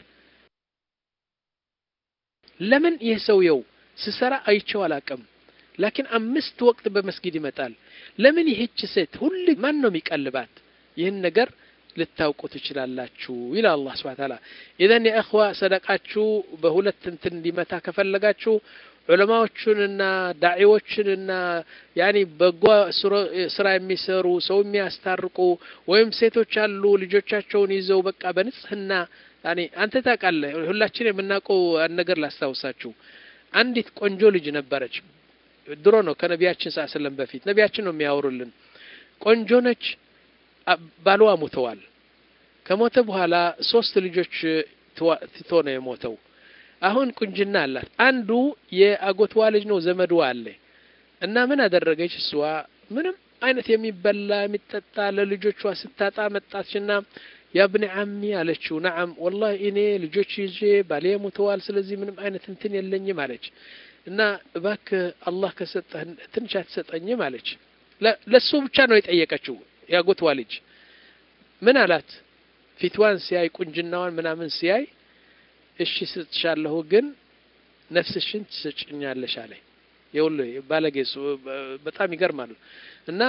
ለምን ይህ ሰውየው ስሰራ አይቼው አላቅም ላኪን አምስት ወቅት በመስጊድ ይመጣል ለምን ይህች ሴት ሁል ማን ነው የሚቀልባት ይህን ነገር ልታውቁ ትችላላችሁ ይላል አላህ ስብሐ ተዓላ ኢዘን የእኽዋ ሰደቃችሁ በሁለት እንትን እንዲመታ ከፈለጋችሁ ዑለማዎቹንና ዳዒዎችንና ያኒ በጎ ስራ የሚሰሩ ሰው የሚያስታርቁ ወይም ሴቶች አሉ ልጆቻቸውን ይዘው በቃ በንጽህና ያኒ አንተ ታውቃለህ ሁላችን የምናውቀው ነገር ላስታውሳችሁ አንዲት ቆንጆ ልጅ ነበረች ድሮ ነው ከነቢያችን ስ ስለም በፊት ነቢያችን ነው የሚያወሩልን ቆንጆ ነች ባልዋ ሞተዋል ከሞተ በኋላ ሶስት ልጆች ትቶ ነው የሞተው አሁን ቁንጅና አላት አንዱ የአጎትዋ ልጅ ነው ዘመድዋ አለ እና ምን አደረገች እሷ ምንም አይነት የሚበላ የሚጠጣ ለልጆቿ ስታጣ መጣችና ያብኒ አሚ አለችው ነዓም ወላሂ እኔ ልጆች ይዤ ባሌ ሞተዋል ስለዚህ ምንም አይነት እንትን የለኝም አለች እና እባክህ አላህ ከሰጠህ ትንሽ አትሰጠኝም አለች ለሱ ብቻ ነው የጠየቀችው ያጎትዋ ልጅ ምን አላት ፊትዋን ሲያይ ቁንጅናዋን ምናምን ሲያይ እሺ ስጥሻለሁ ግን ነፍስሽን ትሰጭኛለሽ አለኝ ይኸውልህ ባለጌ በጣም ይገርማል እና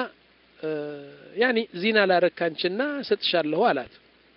ያኒ ዚና ላረካንችና ሰጥሻለሁ አላት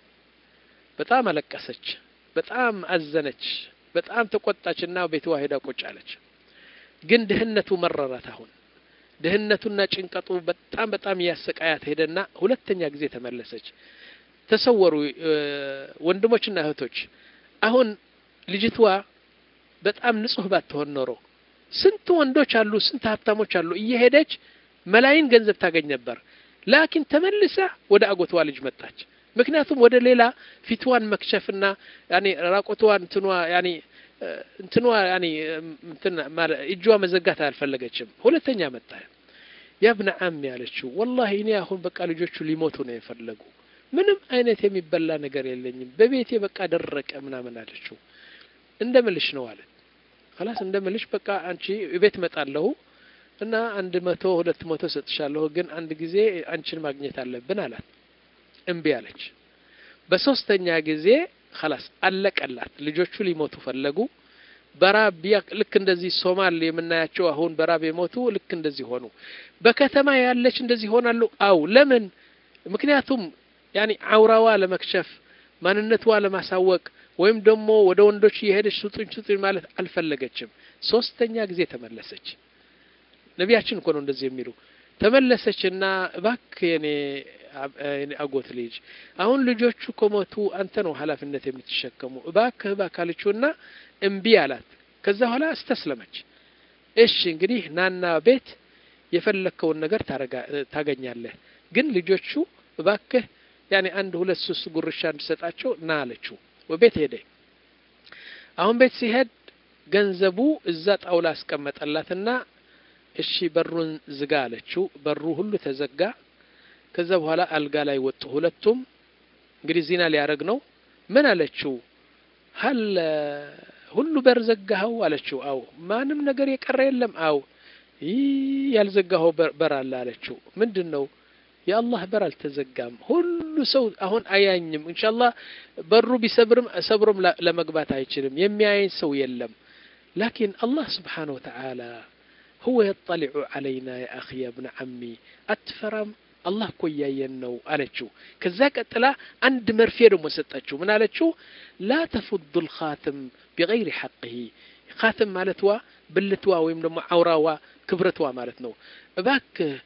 በጣም አለቀሰች በጣም አዘነች በጣም ተቆጣችና ቤትዋ ሄዳ ቁጭ አለች ግን ድህነቱ መረራት አሁን ድህነቱና ጭንቀቱ በጣም በጣም እያሰቃያት ሄደና ሁለተኛ ጊዜ ተመለሰች ተሰወሩ ወንድሞችና እህቶች አሁን ልጅቷ በጣም ንጹህ ባትሆን ኖሮ ስንት ወንዶች አሉ ስንት ሀብታሞች አሉ እየሄደች መላይን ገንዘብ ታገኝ ነበር ላኪን ተመልሳ ወደ አጎትዋ ልጅ መጣች ምክንያቱም ወደ ሌላ ፊትዋን መክሸፍና ያኒ ራቆትዋን እንትኗ ያኒ እንትኗ ያኒ እንትን እጇ መዘጋት አልፈለገችም ሁለተኛ መጣ ያብነ አም ያለችው ወላሂ እኔ አሁን በቃ ልጆቹ ሊሞቱ ነው የፈለጉ ምንም አይነት የሚበላ ነገር የለኝም በቤቴ በቃ ደረቀ ምናምን አለችው እንደምልሽ ነው አለ خلاص እንደምልሽ በቃ አንቺ ቤት መጣለሁ እና አንድ መቶ ሁለት መቶ ሰጥሻለሁ ግን አንድ ጊዜ አንቺን ማግኘት አለብን አላት እምቢ አለች በሶስተኛ ጊዜ خلاص አለቀላት ልጆቹ ሊሞቱ ፈለጉ በራብ ልክ እንደዚህ ሶማል የምናያቸው አሁን በራብ የሞቱ ልክ እንደዚህ ሆኑ በከተማ ያለች እንደዚህ ሆናሉ አው ለምን ምክንያቱም ያኒ አውራዋ ለመክሸፍ ማንነቷ ለማሳወቅ ወይም ደግሞ ወደ ወንዶች እየሄደች ስጡኝ ስጡኝ ማለት አልፈለገችም ሶስተኛ ጊዜ ተመለሰች ነቢያችን እኮ ነው እንደዚህ የሚሉ ተመለሰችና እባክ የኔ አጎት ልጅ አሁን ልጆቹ ከሞቱ አንተ ነው ኃላፊነት የምትሸከሙ እባክህ እባክህ አለችውና እምቢ አላት ከዛ በኋላ እስተስለመች እሺ እንግዲህ ናና ቤት የፈለግከውን ነገር ታገኛለህ ግን ልጆቹ እባክህ ያኔ አንድ ሁለት ሶስት ጉርሻ እንድሰጣቸው ና አለችው ቤት ሄደ አሁን ቤት ሲሄድ ገንዘቡ እዛ ጣውላ አስቀመጠላትና እሺ በሩን ዝጋ አለችው በሩ ሁሉ ተዘጋ ከዛ በኋላ አልጋ ላይ ወጡ ሁለቱም እንግዲህ ዚና ሊያደርግ ነው ምን አለችው ሀል ሁሉ በር ዘጋኸው አለችው አው ማንም ነገር የቀረ የለም አው ይህ ያልዘጋኸው በር አለ አለችው ምንድን ነው የአላህ በር አልተዘጋም ሁሉ ሰው አሁን አያኝም ኢንሻአላህ በሩ ቢሰብርም ሰብሮም ለመግባት አይችልም የሚያየኝ ሰው የለም ላኪን አላህ ስብሓነሁ ወተዓላ هو يطلع علينا يا أخي يا ابن عمي أتفرم الله እኮ እያየን ነው አለችው ከዛ ቀጥላ አንድ መርፌ ደግሞ ሰጠችው ምን አለችው ላ ተፉዱ ልኻትም ቢገይሪ ሐቅህ ካትም ማለትዋ ብልትዋ ወይም ደግሞ አውራዋ ክብረትዋ ማለት ነው እባክህ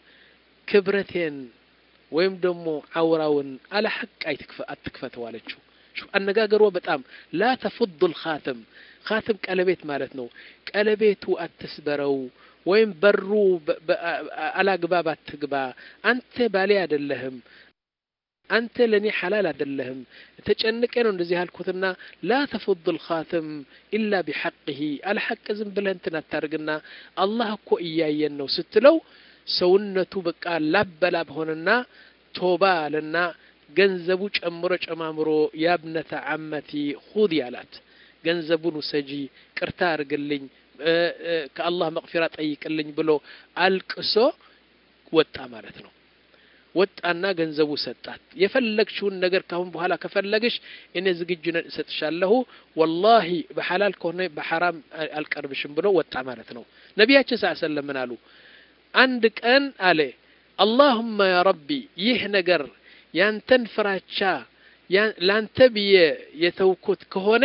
ክብረቴን ወይም ደግሞ አውራውን አለ ሐቅ አትክፈተው አለችው አነጋገሯ በጣም ላ ተፉዱ ልኻትም ካትም ቀለቤት ማለት ነው ቀለቤቱ አትስበረው ወይም በሩ አላግባብ አትግባ አንተ ባሌ አይደለህም አንተ ለእኔ ሐላል አይደለህም ተጨንቄ ነው እንደዚህ ያልኩትና ላ ተፉድ ልኻትም ኢላ ቢሐቅህ አልሐቅ ዝም ብለህ እንትን አታርግና አላህ እኮ እያየን ነው ስትለው ሰውነቱ በቃ ላበላብ ሆነና ቶባ አለና ገንዘቡ ጨምሮ ጨማምሮ ያብነተ አመቲ ሁዲ አላት ገንዘቡን ውሰጂ ቅርታ አርግልኝ ከአላህ መቅፊራ ጠይቅልኝ ብሎ አልቅሶ ወጣ ማለት ነው ወጣና ገንዘቡ ሰጣት የፈለግሽውን ነገር ካሁን በኋላ ከፈለግሽ እኔ ዝግጁ ነን እሰጥሻለሁ ወላሂ በሐላል ከሆነ በሐራም አልቀርብሽም ብሎ ወጣ ማለት ነው ነቢያችን ሳ ሰለም ምን አሉ አንድ ቀን አለ አላሁመ ያ ረቢ ይህ ነገር ያንተን ፍራቻ ላንተ ብዬ የተውኩት ከሆነ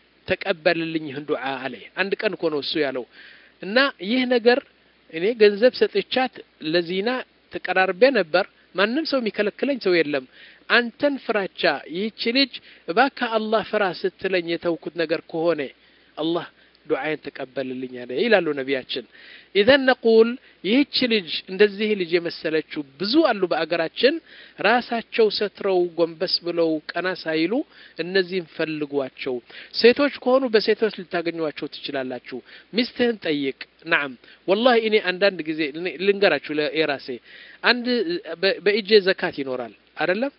ተቀበልልኝ ይህን ዱዓ አለ አንድ ቀን እኮ ነው እሱ ያለው እና ይህ ነገር እኔ ገንዘብ ሰጥቻት ለዚና ተቀራርቤ ነበር ማንም ሰው የሚከለክለኝ ሰው የለም አንተን ፍራቻ ይህች ልጅ እባካ አላህ ፍራ ስትለኝ የተውኩት ነገር ከሆነ አላህ ዱዓዬን ተቀበልልኝ አለ ይላሉ ነቢያችን ኢዘን ነቁል ይህች ልጅ እንደዚህ ልጅ የመሰለችው ብዙ አሉ በአገራችን ራሳቸው ሰትረው ጎንበስ ብለው ቀና ሳይሉ እነዚህም ፈልጓቸው ሴቶች ከሆኑ በሴቶች ልታገኟቸው ትችላላችሁ ሚስትህን ጠይቅ ናም ወላሂ እኔ አንዳንድ ጊዜ ልንገራችሁ የራሴ አንድ በእጄ ዘካት ይኖራል አይደለም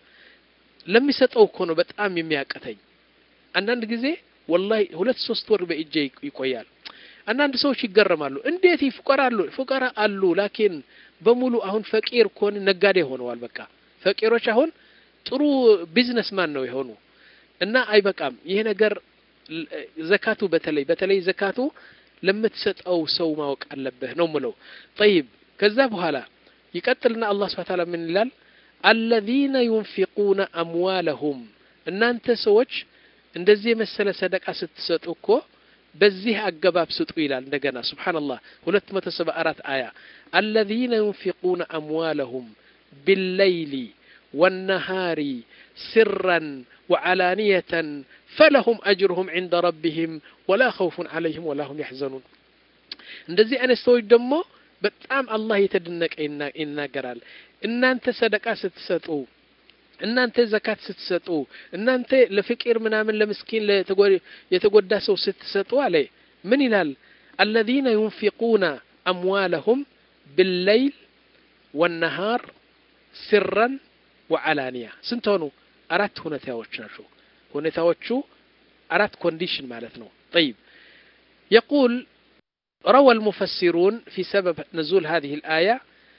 ለሚሰጠው እኮ ነው በጣም የሚያቀተኝ አንዳንድ ጊዜ ወላሂ ሁለት ሶስት ወር በእጄ ይቆያል አንዳንድ ሰዎች ይገረማሉ እንዴት ይፍቀራሉ ፍቀራ አሉ ላኪን በሙሉ አሁን ፈቂር ከሆነ ነጋዴ ሆነዋል በቃ ፈቂሮች አሁን ጥሩ ቢዝነስማን ነው የሆኑ እና አይበቃም ይሄ ነገር ዘካቱ በተለይ በተለይ ዘካቱ ለምትሰጠው ሰው ማወቅ አለብህ ነው ምለው ጠይብ ከዛ በኋላ ይቀጥልና አላህ ስብሐ ተዓላ ምን ይላል አለዚነ ዩንፊቁነ አምዋለሁም እናንተ ሰዎች እንደዚህ የመሰለ ሰደቃ ስትሰጡ እኮ በዚህ አገባብ ስጡ ይላል እንደገና ስብሓንላህ ሁለት መቶ ሰባ አራት አያ አለዚነ ዩንፊቁነ አምዋለሁም ቢለይሊ ወነሃሪ ስራን ወዓላንየተን ፈለሁም አጅሩሁም ዕንደ ረቢህም ወላ ኸውፉን ዓለይህም ወላ ሁም ያሕዘኑን እንደዚህ አይነት ሰዎች ደግሞ በጣም አላህ የተደነቀ ይናገራል እናንተ ሰደቃ ስትሰጡ እናንተ ዘካት ስትሰጡ እናንተ ለፍቂር ምናምን ለምስኪን የተጎዳ ሰው ስትሰጡ አለ ምን ይላል አለዚነ ዩንፊቁነ አምዋለሁም ብለይል ወነሃር ስረን ወዓላንያ ስንት ሆኑ አራት ሁኔታዎች ናቸው ሁኔታዎቹ አራት ኮንዲሽን ማለት ነው طيب يقول روى المفسرون في سبب نزول هذه الآية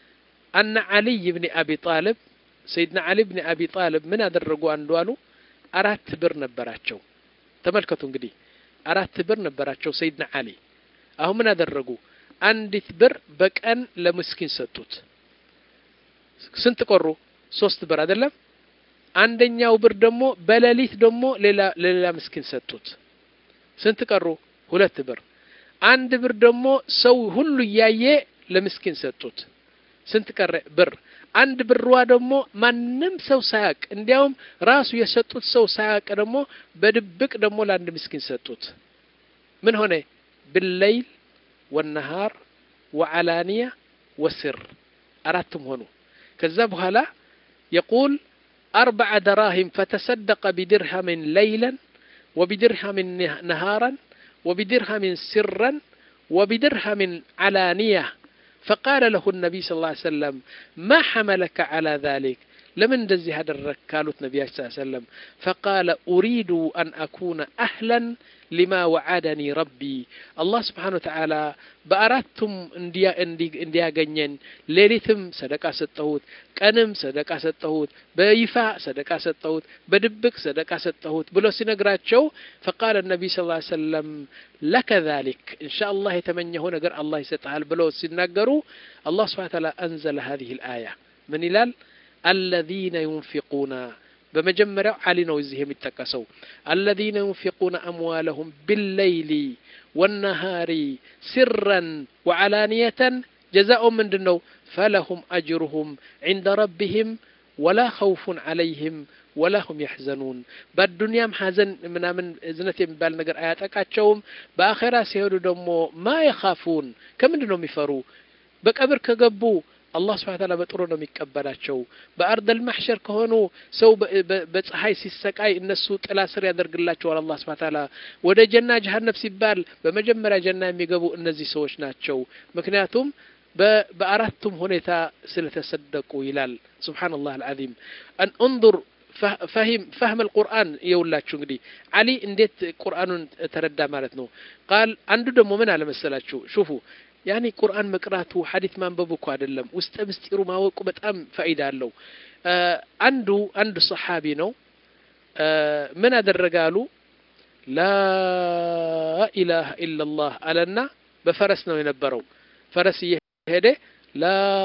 أن علي بن أبي طالب ሰይድና አሊ ብን አቢ ጣልብ ምን አደረጉ አንዱ አሉ አራት ብር ነበራቸው ተመልከቱ እንግዲህ አራት ብር ነበራቸው ሰይድና አሊ አሁን ምን አደረጉ አንዲት ብር በቀን ለምስኪን ሰጡት ስንት ቆሩ ሶስት ብር አይደለም አንደኛው ብር ደግሞ በሌሊት ደግሞ ሌላ ለሌላ ምስኪን ሰጡት ስንት ቀሩ ሁለት ብር አንድ ብር ደግሞ ሰው ሁሉ እያየ ለምስኪን ሰጡት ስንት ቀረ ብር አንድ ብርዋ ደግሞ ማንም ሰው ሳያቅ እንዲያውም ራሱ የሰጡት ሰው ሳያቅ ደግሞ በድብቅ ደግሞ ለአንድ ምስኪን ሰጡት ምን ሆነ ብለይል ወነሃር ወዓላንያ ወስር አራትም ሆኑ ከዛ በኋላ የቁል أربع دراهم فتصدق بدرهم ليلا وبدرهم نهارا وبدرهم سرا وبدرهم علانية فقال له النبي صلى الله عليه وسلم ما حملك على ذلك لمن دزي هذا الركالة النبي صلى الله عليه وسلم فقال أريد أن أكون أهلا لما وعدني ربي الله سبحانه وتعالى بأردتم انديا انديا جنين ليلتم صدقة ستهوت ቀንም ሰደቃ ሰጠሁት በይፋ ሰደቃ ሰጠሁት በድብቅ ሰደቃ ሰጠሁት ብሎ ሲነግራቸው ፈቃለ ነቢ ስ ላ ሰለም ለከ ዛሊክ እንሻ አላህ የተመኘኸው ነገር አላህ ይሰጥሃል ብለው ሲናገሩ አላህ ስብሓ ታላ አንዘለ ሀዚህ ልአያ ምን ይላል አለዚነ ዩንፊቁና በመጀመሪያው አሊ ነው እዚህ የሚጠቀሰው አለዚነ ዩንፊቁነ አምዋለሁም ቢለይሊ ወነሃሪ ሲረን ወዓላንየተን ጀዛኦም ምንድን ነው فلهم أجرهم عند ربهم ولا خوف عليهم ولا هم يحزنون بالدنيا حزن من من زنت የሚባል ነገር አያጠቃቸውም በአኼራ ሲሄዱ ደግሞ ማ የኻፉን ከምንድን ነው የሚፈሩ በቀብር ከገቡ አላህ ስብሐ ተዓላ በጥሩ ነው የሚቀበላቸው በአርደል ማሕሸር ከሆኑ ሰው በፀሐይ ሲሰቃይ እነሱ ጥላ ስር ያደርግላቸዋል አላህ ስብሐ ተዓላ ወደ ጀና ጀሀነም ሲባል በመጀመሪያ ጀና የሚገቡ እነዚህ ሰዎች ናቸው ምክንያቱም በአራቱም ሁኔታ ስለተሰደቁ ይላል ስብሓንላህ አልዓዚም አን እንظር ፈህም አልቁርአን የውላችሁ እንግዲህ አሊ እንዴት ቁርአኑን ተረዳ ማለት ነው ቃል አንዱ ደግሞ ምን አለመሰላችሁ ሹፉ ያኒ ቁርአን መቅራቱ ሐዲት ማንበቡ እኮ አይደለም ውስጠ ምስጢሩ ማወቁ በጣም ፈኢዳ አለው አንዱ አንዱ ሰሓቢ ነው ምን አደረገ አሉ ላ ኢላሃ ኢላላህ አለና በፈረስ ነው የነበረው ፈረስ ሄደ ላ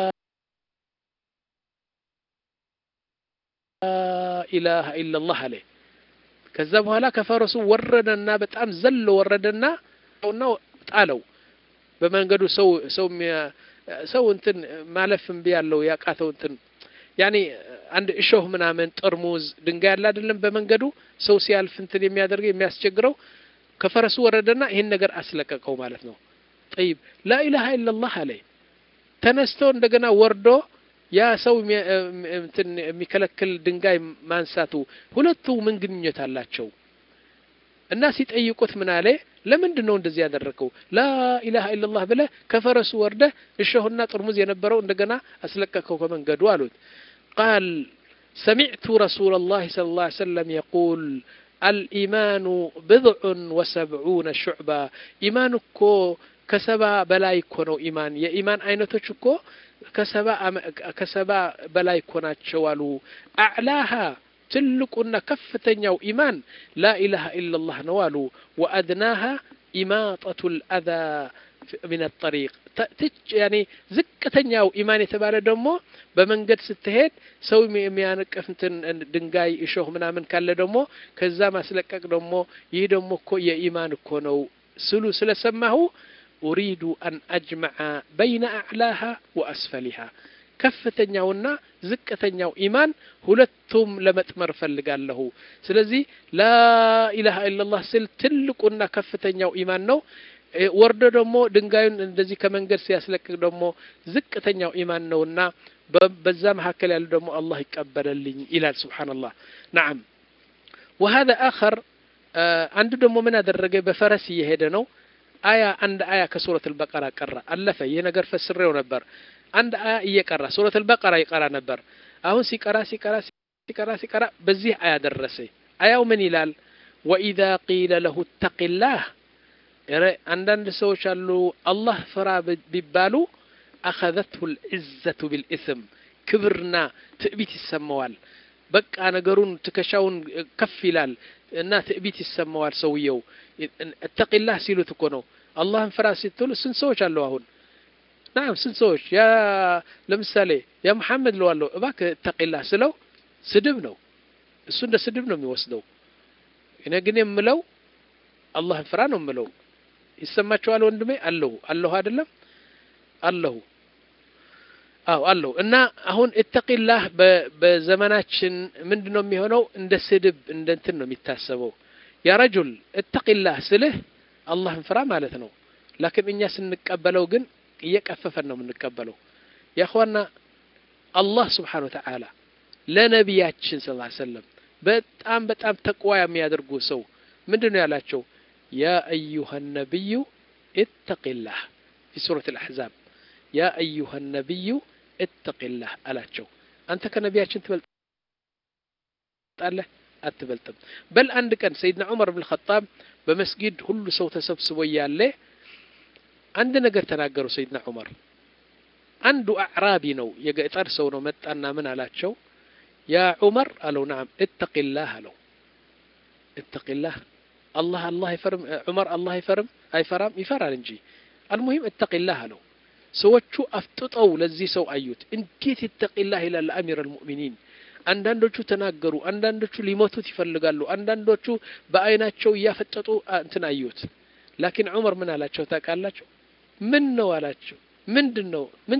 ኢላሃ ኢላላህ አለ ከዛ በኋላ ከፈረሱ ወረደና በጣም ዘሎ ወረደና ና ጣለው በመንገዱ ሰው ሰው ሰው እንትን ማለፍ እምቢ ያለው ያቃተው እንትን ያኔ አንድ እሾህ ምናምን ጠርሙዝ ድንጋይ ያለ አይደለም በመንገዱ ሰው ሲያልፍ እንትን የሚያደርገው የሚያስቸግረው ከፈረሱ ወረደና ይህን ነገር አስለቀቀው ማለት ነው ጠይብ ላኢላሃ ኢላላህ አለ ተነስቶ እንደገና ወርዶ ያ ሰው እንትን የሚከለክል ድንጋይ ማንሳቱ ሁለቱ ምን ግንኙነት አላቸው እና ሲጠይቁት ምን አለ ለምንድን ነው እንደዚህ ያደረገው ላኢላሃ ኢላላህ ብለ ከፈረሱ ወርደ እሾህና ጥርሙዝ የነበረው እንደገና አስለቀቀው ከመንገዱ አሉት ቃል ሰሚዕቱ ረሱላ ላህ ስለ ላ ሰለም የቁል አልኢማኑ ብድዑን ወሰብዑነ ሹዕባ ኢማን እኮ ከሰባ በላይ እኮ ነው ኢማን የኢማን አይነቶች እኮ ከሰባ በላይ እኮ ናቸው አሉ አዕላሃ ትልቁና ከፍተኛው ኢማን ላኢላሃ ኢላላህ ነው አሉ ወአድናሃ ኢማጠቱ ልአዛ ምን ጠሪቅ ያኔ ዝቅተኛው ኢማን የተባለ ደግሞ በመንገድ ስትሄድ ሰው የሚያነቅፍ እንትን ድንጋይ እሾህ ምናምን ካለ ደግሞ ከዛ ማስለቀቅ ደግሞ ይህ ደግሞ እኮ የኢማን እኮ ነው ስሉ ስለሰማሁ ኡሪዱ አን አጅመዐ በይነ አዕላሃ ወአስፈሊሃ ከፍተኛውና ዝቅተኛው ኢማን ሁለቱም ለመጥመር ፈልጋለሁ ስለዚህ ላኢላሃ ኢላላህ ስል ትልቁና ከፍተኛው ኢማን ነው ወርዶ ደግሞ ድንጋዩን እንደዚህ ከመንገድ ሲያስለቅቅ ደግሞ ዝቅተኛው ኢማን ነውና በዛ መካከል ያሉ ደግሞ አላህ ይቀበለልኝ ይላል ስብሓንላህ ናም ወሀذا አኸር አንዱ ደግሞ ምን አደረገ በፈረስ እየሄደ ነው አያ አንድ አያ ከሱረት አልበቀራ ቀራ አለፈ ይህ ነገር ፈስሬው ነበር አንድ አያ እየቀራ ሱረት አልበቀራ ይቀራ ነበር አሁን ሲቀራ ሲቀራ ሲቀራ ሲቀራ በዚህ አያ ደረሰ አያው ምን ይላል ወኢዛ ቂለ ለሁ ተቂላህ አንዳንድ ሰዎች አሉ አላህ ፍራ ቢባሉ አኸዘትሁ ልዕዘቱ ቢልእስም ክብርና ትዕቢት ይሰማዋል በቃ ነገሩን ትከሻውን ከፍ ይላል እና ትዕቢት ይሰማዋል ሰውየው እተቂላህ ሲሉት እኮ ነው አላህን ፍራ ሲትሉ ስንት ሰዎች አለው አሁን ናም ስንት ሰዎች ያ ለምሳሌ ያ መሐመድ ለዋለሁ እባክህ እተቂላህ ስለው ስድብ ነው እሱ እንደ ስድብ ነው የሚወስደው እኔ ግን የምለው አላህን ፍራ ነው የምለው ይሰማቸዋል ወንድሜ አለሁ አለሁ አይደለም አለሁ አዎ አለው እና አሁን እተቂላህ በዘመናችን ምንድን ነው የሚሆነው? እንደ ስድብ እንደ እንትን ነው የሚታሰበው። ያ ረጁል እተቂላህ ስልህ አላህን ፍራ ማለት ነው። ላኪን እኛ ስንቀበለው ግን እየቀፈፈን ነው የምንቀበለው። ያኸዋና አላህ ስብሓን ወተዓላ ለነቢያችን ስ ሰለም በጣም በጣም ተቅዋ የሚያደርጉ ሰው ምንድን ነው ያላቸው? ያ አዩሃ ነቢዩ እተቂላህ ፊ ሱረት አልአሕዛብ ያ አዩሃ ነቢዩ እተቂላህ አላቸው። አንተ ከነቢያችን ትበልጣለህ? አትበልጥም። በል አንድ ቀን ሰይድና ዑመር ብን ኸጣብ በመስጊድ ሁሉ ሰው ተሰብስቦ እያለ አንድ ነገር ተናገሩ። ሰይድና ዑመር አንዱ አዕራቢ ነው፣ የገጠር ሰው ነው። መጣና ምን አላቸው? ያ ዑመር አለው። ናም እተቂላህ አለው። እተቂላህ አላህ አላህ አይፈርም ዑመር አላህ አይፈርም አይፈራም? ይፈራል እንጂ አልሙሂም እተቂላህ አለው። ሰዎቹ አፍጥጠው ለዚህ ሰው አዩት። እንዴት ይተቂላህ ይላል አሚር አልሙእሚኒን። አንዳንዶቹ ተናገሩ፣ አንዳንዶቹ ሊሞቱት ይፈልጋሉ፣ አንዳንዶቹ በአይናቸው እያፈጠጡ እንትን አዩት። ላኪን ዑመር ምን አላቸው ታውቃላቸው? ምን ነው አላቸው። ምንድን ነው ምን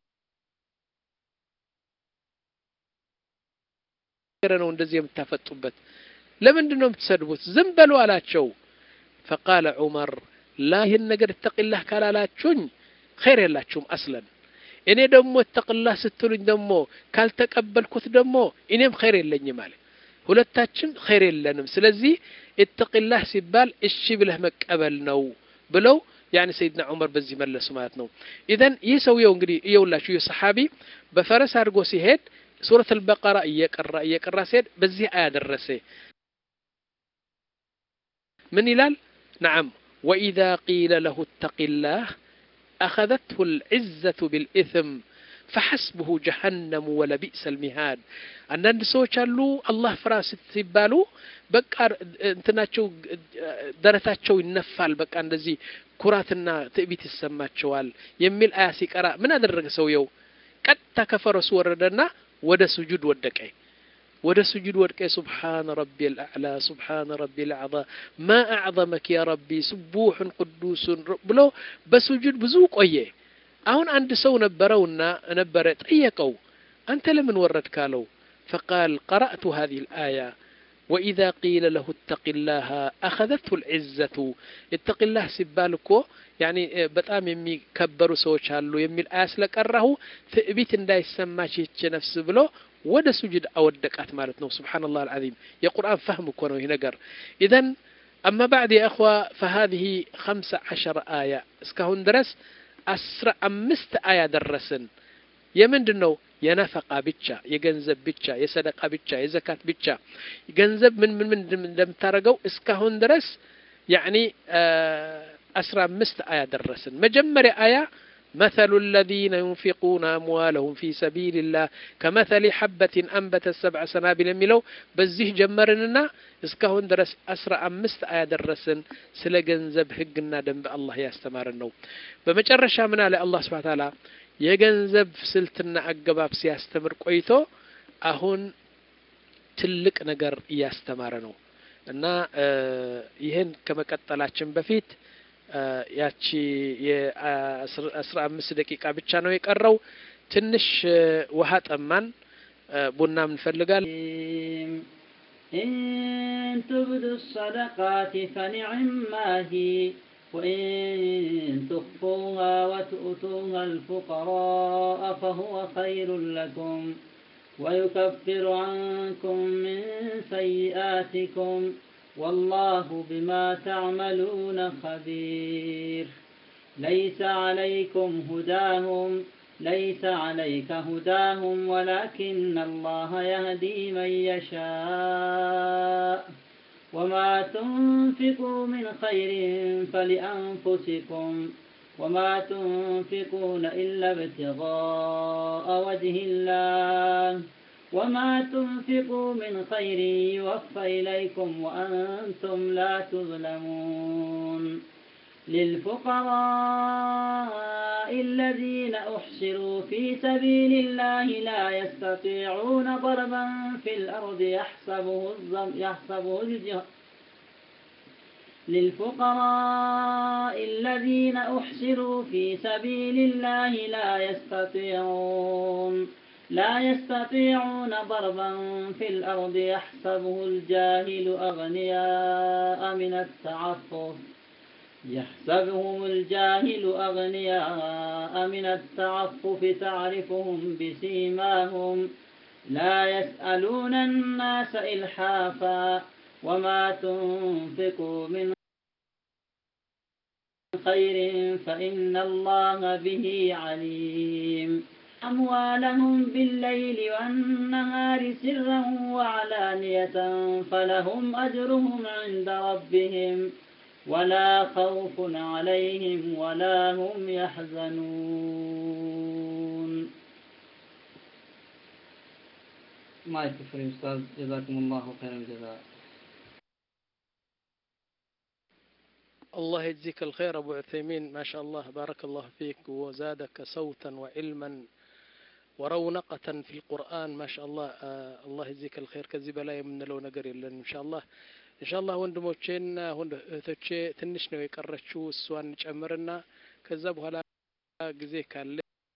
ተናገረ ነው እንደዚህ የምታፈጡበት? ለምንድን ነው የምትሰድቡት? ዝም በሉ አላቸው። ፈቃለ ዑመር ላ ይህን ነገር እተቂላህ ካላላችሁኝ ኸይር የላችሁም አስለን እኔ ደግሞ እተቅላህ ስትሉኝ ደግሞ ካልተቀበልኩት ደግሞ እኔም ኸይር የለኝም አለ። ሁለታችን ኸይር የለንም። ስለዚህ እተቅላህ ሲባል እሺ ብለህ መቀበል ነው ብለው ያኒ ሰይድና ዑመር በዚህ መለሱ ማለት ነው። ኢዘን ይህ ሰውየው እንግዲህ እየውላችሁ ይህ ሰሓቢ በፈረስ አድርጎ ሲሄድ ሱረት አልበቀራ እየቀራ እየቀራ ሲሄድ በዚህ አያ ደረሰ። ምን ይላል? ነዓም ወኢዛ ቂለ ለሁ እተቂላህ أخذته العزة بالإثم فحسبه جهنم ولبئس المهاد አንዳንድ ሰዎች አሉ አላህ ፍራ ሲባሉ በቃ እንትናቸው ደረታቸው ይነፋል። በቃ እንደዚህ ኩራትና ትዕቢት ይሰማቸዋል የሚል አያ ሲቀራ ምን አደረገ ሰውየው? ቀጥታ ከፈረሱ ወረደና ወደ ስጁድ ወደቀ። ወደ ስጁድ ወድቀ ሱብሓነ ረቢ ልአዕላ ሱብሓነ ረቢ ልአዕዛ ማ አዕዘመክ ያ ረቢ ስቡሑን ቅዱሱን ብሎ በስጁድ ብዙ ቆየ። አሁን አንድ ሰው ነበረውና ነበረ ጠየቀው፣ አንተ ለምን ወረድ ካለው ፈቃል ቀረእቱ ሃዚህ ልአያ ወኢዛ ቂለ ለሁ እተቂ ላሃ አኸዘትሁ ልዕዘቱ እተቂላህ ሲባል እኮ ያኒ በጣም የሚከበሩ ሰዎች አሉ የሚል አያ ስለቀራሁ ትዕቢት እንዳይሰማች ይች ነፍስ ብሎ ወደ ሱጁድ አወደቃት ማለት ነው። ስብሓንላህ አልዓዚም የቁርአን ፈህም እኮ ነው ይህ ነገር። ኢዘን አማ ባዕድ የእኽዋ ፈሃዚህ ኸምሰ ዐሸረ አያ እስካሁን ድረስ አስራ አምስት አያ ደረስን። የምንድን ነው? የነፈቃ ብቻ፣ የገንዘብ ብቻ፣ የሰደቃ ብቻ፣ የዘካት ብቻ። ገንዘብ ምን ምን ምን እንደምታደርገው እስካሁን ድረስ ያዕኒ አስራ አምስት አያ ደረስን። መጀመሪያ አያ مثل الذين ينفقون أموالهم في سبيل الله كمثل حبة أنبتت سبع سنابل የሚለው በዚህ ጀመርንና እስካሁን ድረስ አስራ አምስት አያ ደረስን። ስለ ገንዘብ ህግና ደንብ አላህ ያስተማረን ነው። በመጨረሻ ምን አለ አላህ ስብሐ ተዓላ የገንዘብ ስልትና አገባብ ሲያስተምር ቆይቶ አሁን ትልቅ ነገር እያስተማረ ነው እና ይህን ከመቀጠላችን በፊት ያቺ የአስራ አምስት ደቂቃ ብቻ ነው የቀረው። ትንሽ ውሃ ጠማን፣ ቡና እንፈልጋል። إن تبدوا الصدقات فنعما هي وإن تخفوها وتؤتوها الفقراء فهو خير لكم ويكفر عنكم من سيئاتكم والله بما تعملون خبير ليس عليكم هداهم ليس عليك هداهم ولكن الله يهدي من يشاء وما تنفقوا من خير فلأنفسكم وما تنفقون إلا ابتغاء وجه الله وما تنفقوا من خير يوفى إليكم وأنتم لا تظلمون للفقراء الذين أحصروا في سبيل الله لا يستطيعون ضربا في الأرض يحسبه الظم يحسبه الجه للفقراء الذين أحصروا في سبيل الله لا يستطيعون لا يستطيعون ضربا في الأرض يحسبه الجاهل أغنياء من التعفف يحسبهم الجاهل أغنياء من التعفف تعرفهم بسيماهم لا يسألون الناس إلحافا وما تنفقوا من خير فإن الله به عليم أموالهم بالليل والنهار سرا وعلانية فلهم أجرهم عند ربهم ولا خوف عليهم ولا هم يحزنون ما يكفر أستاذ جزاكم الله خير الجزاء الله يجزيك الخير أبو عثيمين ما شاء الله بارك الله فيك وزادك صوتا وعلما ورونقة في القرآن ما شاء الله آه الله يجزيك الخير كذب لا የምንለው ነገር የለን إن شاء الله إن شاء الله ወንድሞቼና እህቶቼ ትንሽ ነው የቀረችው እሷን ጨምርና ከዛ በኋላ ጊዜ ካለ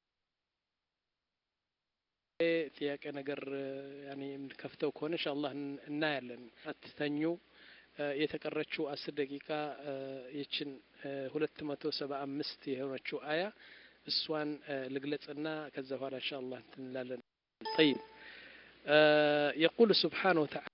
ጥያቄ ነገር ያኔ የምንከፍተው ከሆነ ኢንሻአላህ እናያለን። አትተኙ። የተቀረችው አስር ደቂቃ ይችን ሁለት መቶ ሰባ አምስት የሆነችው አያ እሷን ልግለጽና ከዛ በኋላ ኢንሻአላህ እንትን እንላለን። طيب يقول سبحانه وتعالى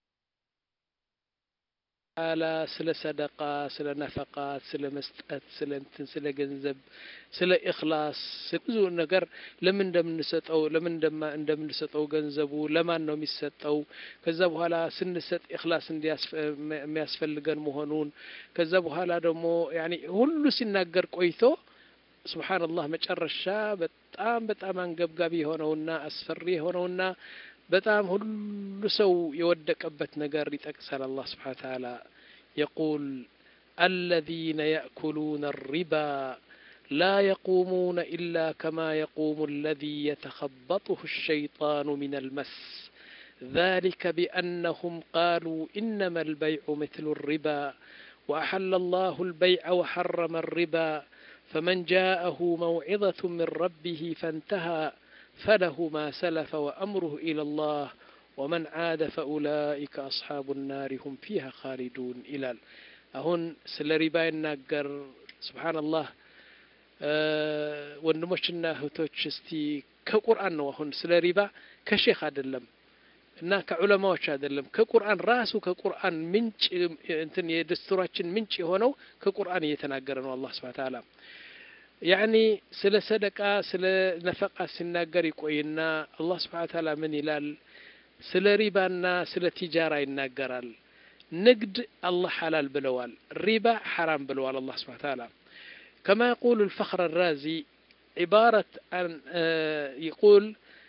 አላ ስለ ሰደቃ ስለ ነፈቃት ስለ መስጠት ስለ እንትን ስለ ገንዘብ ስለ ኢኽላስ ብዙ ነገር ለምን እንደምንሰጠው ለምን እንደምንሰጠው ገንዘቡ ለማን ነው የሚሰጠው ከዛ በኋላ ስንሰጥ ኢኽላስ የሚያስፈልገን መሆኑን ከዛ በኋላ ደግሞ ያኒ ሁሉ ሲናገር ቆይቶ ስብሓንላህ መጨረሻ በጣም በጣም አንገብጋቢ የሆነውና አስፈሪ የሆነውና በጣም ሁሉ ሰው የወደቀበት ነገር ይጠቅሳል አላህ ስብሓን ተዓላ የቁል الذين يأكلون الربا لا يقومون إلا كما يقوم الذي يتخبطه الشيطان من المس ذلك بأنهم قالوا إنما البيع مثل الربا وأحل الله البيع وحرم الربا فمن جاءه موعظة من ربه فانتهى فله ما سلف وأمره إلى الله ومن عاد فأولئك أصحاب النار هم فيها خالدون إلى أهون سلربا يناقر سبحان الله ወንድሞችና እህቶች እስቲ ከቁርአን ነው አሁን ስለ ሪባ ከሼክ አይደለም እና ከዑለማዎች አይደለም ከቁርአን ራሱ ከቁርአን ምንጭ እንትን የደስቱራችን ምንጭ የሆነው ከቁርአን እየተናገረ ነው አላህ ስብሐ ተዓላ ያኒ ስለ ሰደቃ ስለ ነፈቃ ሲናገር ይቆይና አላህ ስብሐ ተዓላ ምን ይላል ስለ ሪባና ስለ ቲጃራ ይናገራል ንግድ አላህ ሐላል ብለዋል ሪባ ሐራም ብለዋል አላህ ስብሐ ተዓላ كما يقول الفخر الرازي عبارة عن يقول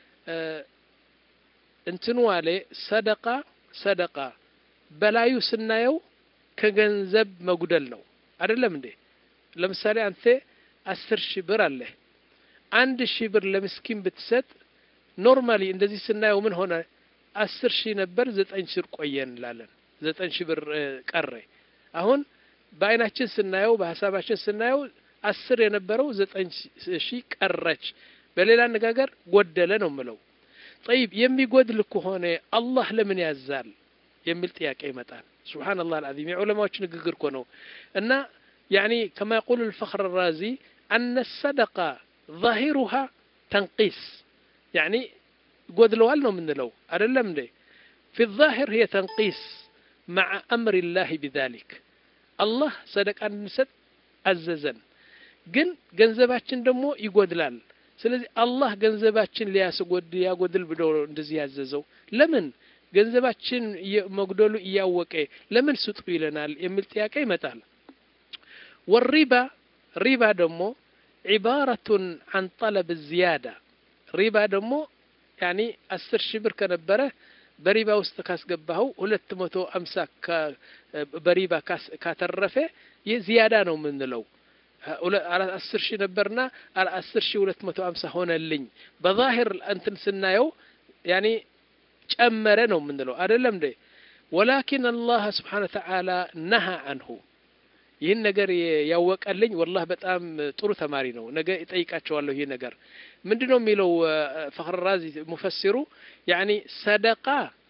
እንትንዋሌ ሰደቃ ሰደቃ በላዩ ስናየው ከገንዘብ መጉደል ነው አይደለም እንዴ ለምሳሌ አንተ አስር ሺህ ብር አለህ አንድ ሺህ ብር ለምስኪን ብትሰጥ ኖርማሊ እንደዚህ ስናየው ምን ሆነ አስር ሺህ ነበር ዘጠኝ ሺህ ቆየ እንላለን ዘጠኝ ሺህ ብር ቀረ አሁን በአይናችን ስናየው በሀሳባችን ስናየው አስር የነበረው ዘጠኝ ሺህ ቀረች በሌላ አነጋገር ጎደለ ነው ምለው ጠይብ የሚጎድል ከሆነ አላህ ለምን ያዛል የሚል ጥያቄ ይመጣል ስብሓንላህ አልዓዚም የዑለማዎች ንግግር እኮ ነው እና يعني كما يقول الفخر الرازي أن الصدقة ظاهرها تنقيس يعني قدلوا لنا من لو أدلم لي في الظاهر هي تنقيس مع أمر الله بذلك الله صدق أن نسد أززن ግን ገንዘባችን ደግሞ ይጎድላል ስለዚህ አላህ ገንዘባችን ሊያስጎድ ያጎድል ብሎ እንደዚህ ያዘዘው ለምን ገንዘባችን መጉደሉ እያወቀ ለምን ስጡ ይለናል የሚል ጥያቄ ይመጣል ወሪባ ሪባ ደግሞ ዒባረቱን አን ጠለብ ዝያዳ ሪባ ደግሞ ያኒ አስር ሺህ ብር ከነበረ በሪባ ውስጥ ካስገባኸው ሁለት መቶ አምሳ በሪባ ካተረፈ ይህ ዝያዳ ነው የምንለው አስር ሺህ ነበርና አስር ሺህ ሁለት መቶ አምሳ ሆነልኝ በዛሂር እንትን ስናየው ያኒ ጨመረ ነው የምንለው አይደለም እንዴ ወላኪን አላህ ስብሓን ተዓላ ነሃ አንሁ ይህን ነገር ያወቀልኝ ወላህ በጣም ጥሩ ተማሪ ነው። ነገ እጠይቃቸዋለሁ። ይህ ነገር ምንድን ነው የሚለው ፈኽር ራዚ ሙፈሲሩ ያኒ ሰደቃ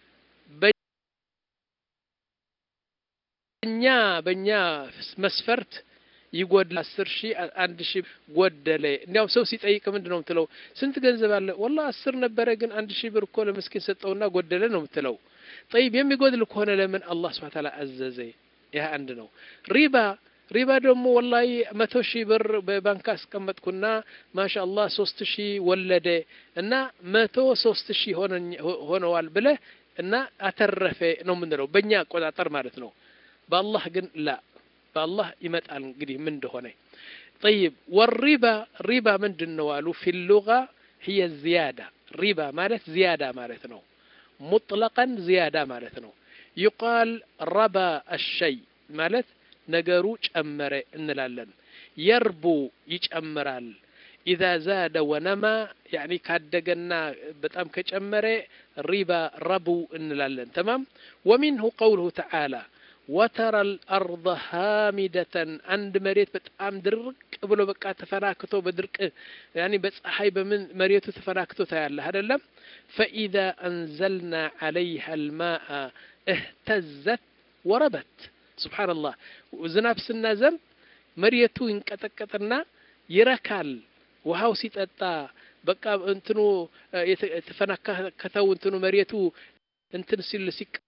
በእኛ በእኛ መስፈርት ይጎድል አስር ሺህ አንድ ሺህ ጎደለ። እንዲያውም ሰው ሲጠይቅ ምንድን ነው የምትለው? ስንት ገንዘብ አለ? ወላ አስር ነበረ ግን አንድ ሺህ ብር እኮ ለምስኪን ሰጠውና ጎደለ ነው የምትለው። ጠይብ የሚጎድል ከሆነ ለምን አላህ ስብሐ ተዓላ አዘዘ? ይህ አንድ ነው። ሪባ ሪባ ደግሞ ወላሂ መቶ ሺህ ብር በባንክ አስቀመጥኩና ማሻ አላህ ሶስት ሺህ ወለደ እና መቶ ሶስት ሺህ ሆነዋል ብለህ እና አተረፈ ነው የምንለው በእኛ አቆጣጠር ማለት ነው። በአላህ ግን ላ በአላህ ይመጣል እንግዲህ ምን እንደሆነ ጠይብ ወሪባ ሪባ ምንድን ነው አሉ ፊ ሉጋ ህየ ዝያዳ ሪባ ማለት ዝያዳ ማለት ነው ሙጥለቀን ዝያዳ ማለት ነው ይቃል ረባ አሸይ ማለት ነገሩ ጨመረ እንላለን የርቡ ይጨምራል ኢዛ ዛደ ወነማ ያኒ ካደገና በጣም ከጨመረ ሪባ ረቡ እንላለን ተማም ወሚንሁ ቀውልሁ ተዓላ ወተረ አልአርض ሃሚደተን አንድ መሬት በጣም ድርቅ ብሎ በቃ ተፈናክቶ በድርቅ ያኒ በፀሐይ በምን መሬቱ ተፈናክቶ ታያለህ አይደለም ፈኢዛ አንዘልና ዓለይሃ አልማአ እህተዘት ወረበት ስብሓንላህ ዝናብ ስናዘንብ መሬቱ ይንቀጠቀጥና ይረካል ውሃው ሲጠጣ በቃ እንትኑ የተፈናከተው እንትኑ መሬቱ እንትን ሲል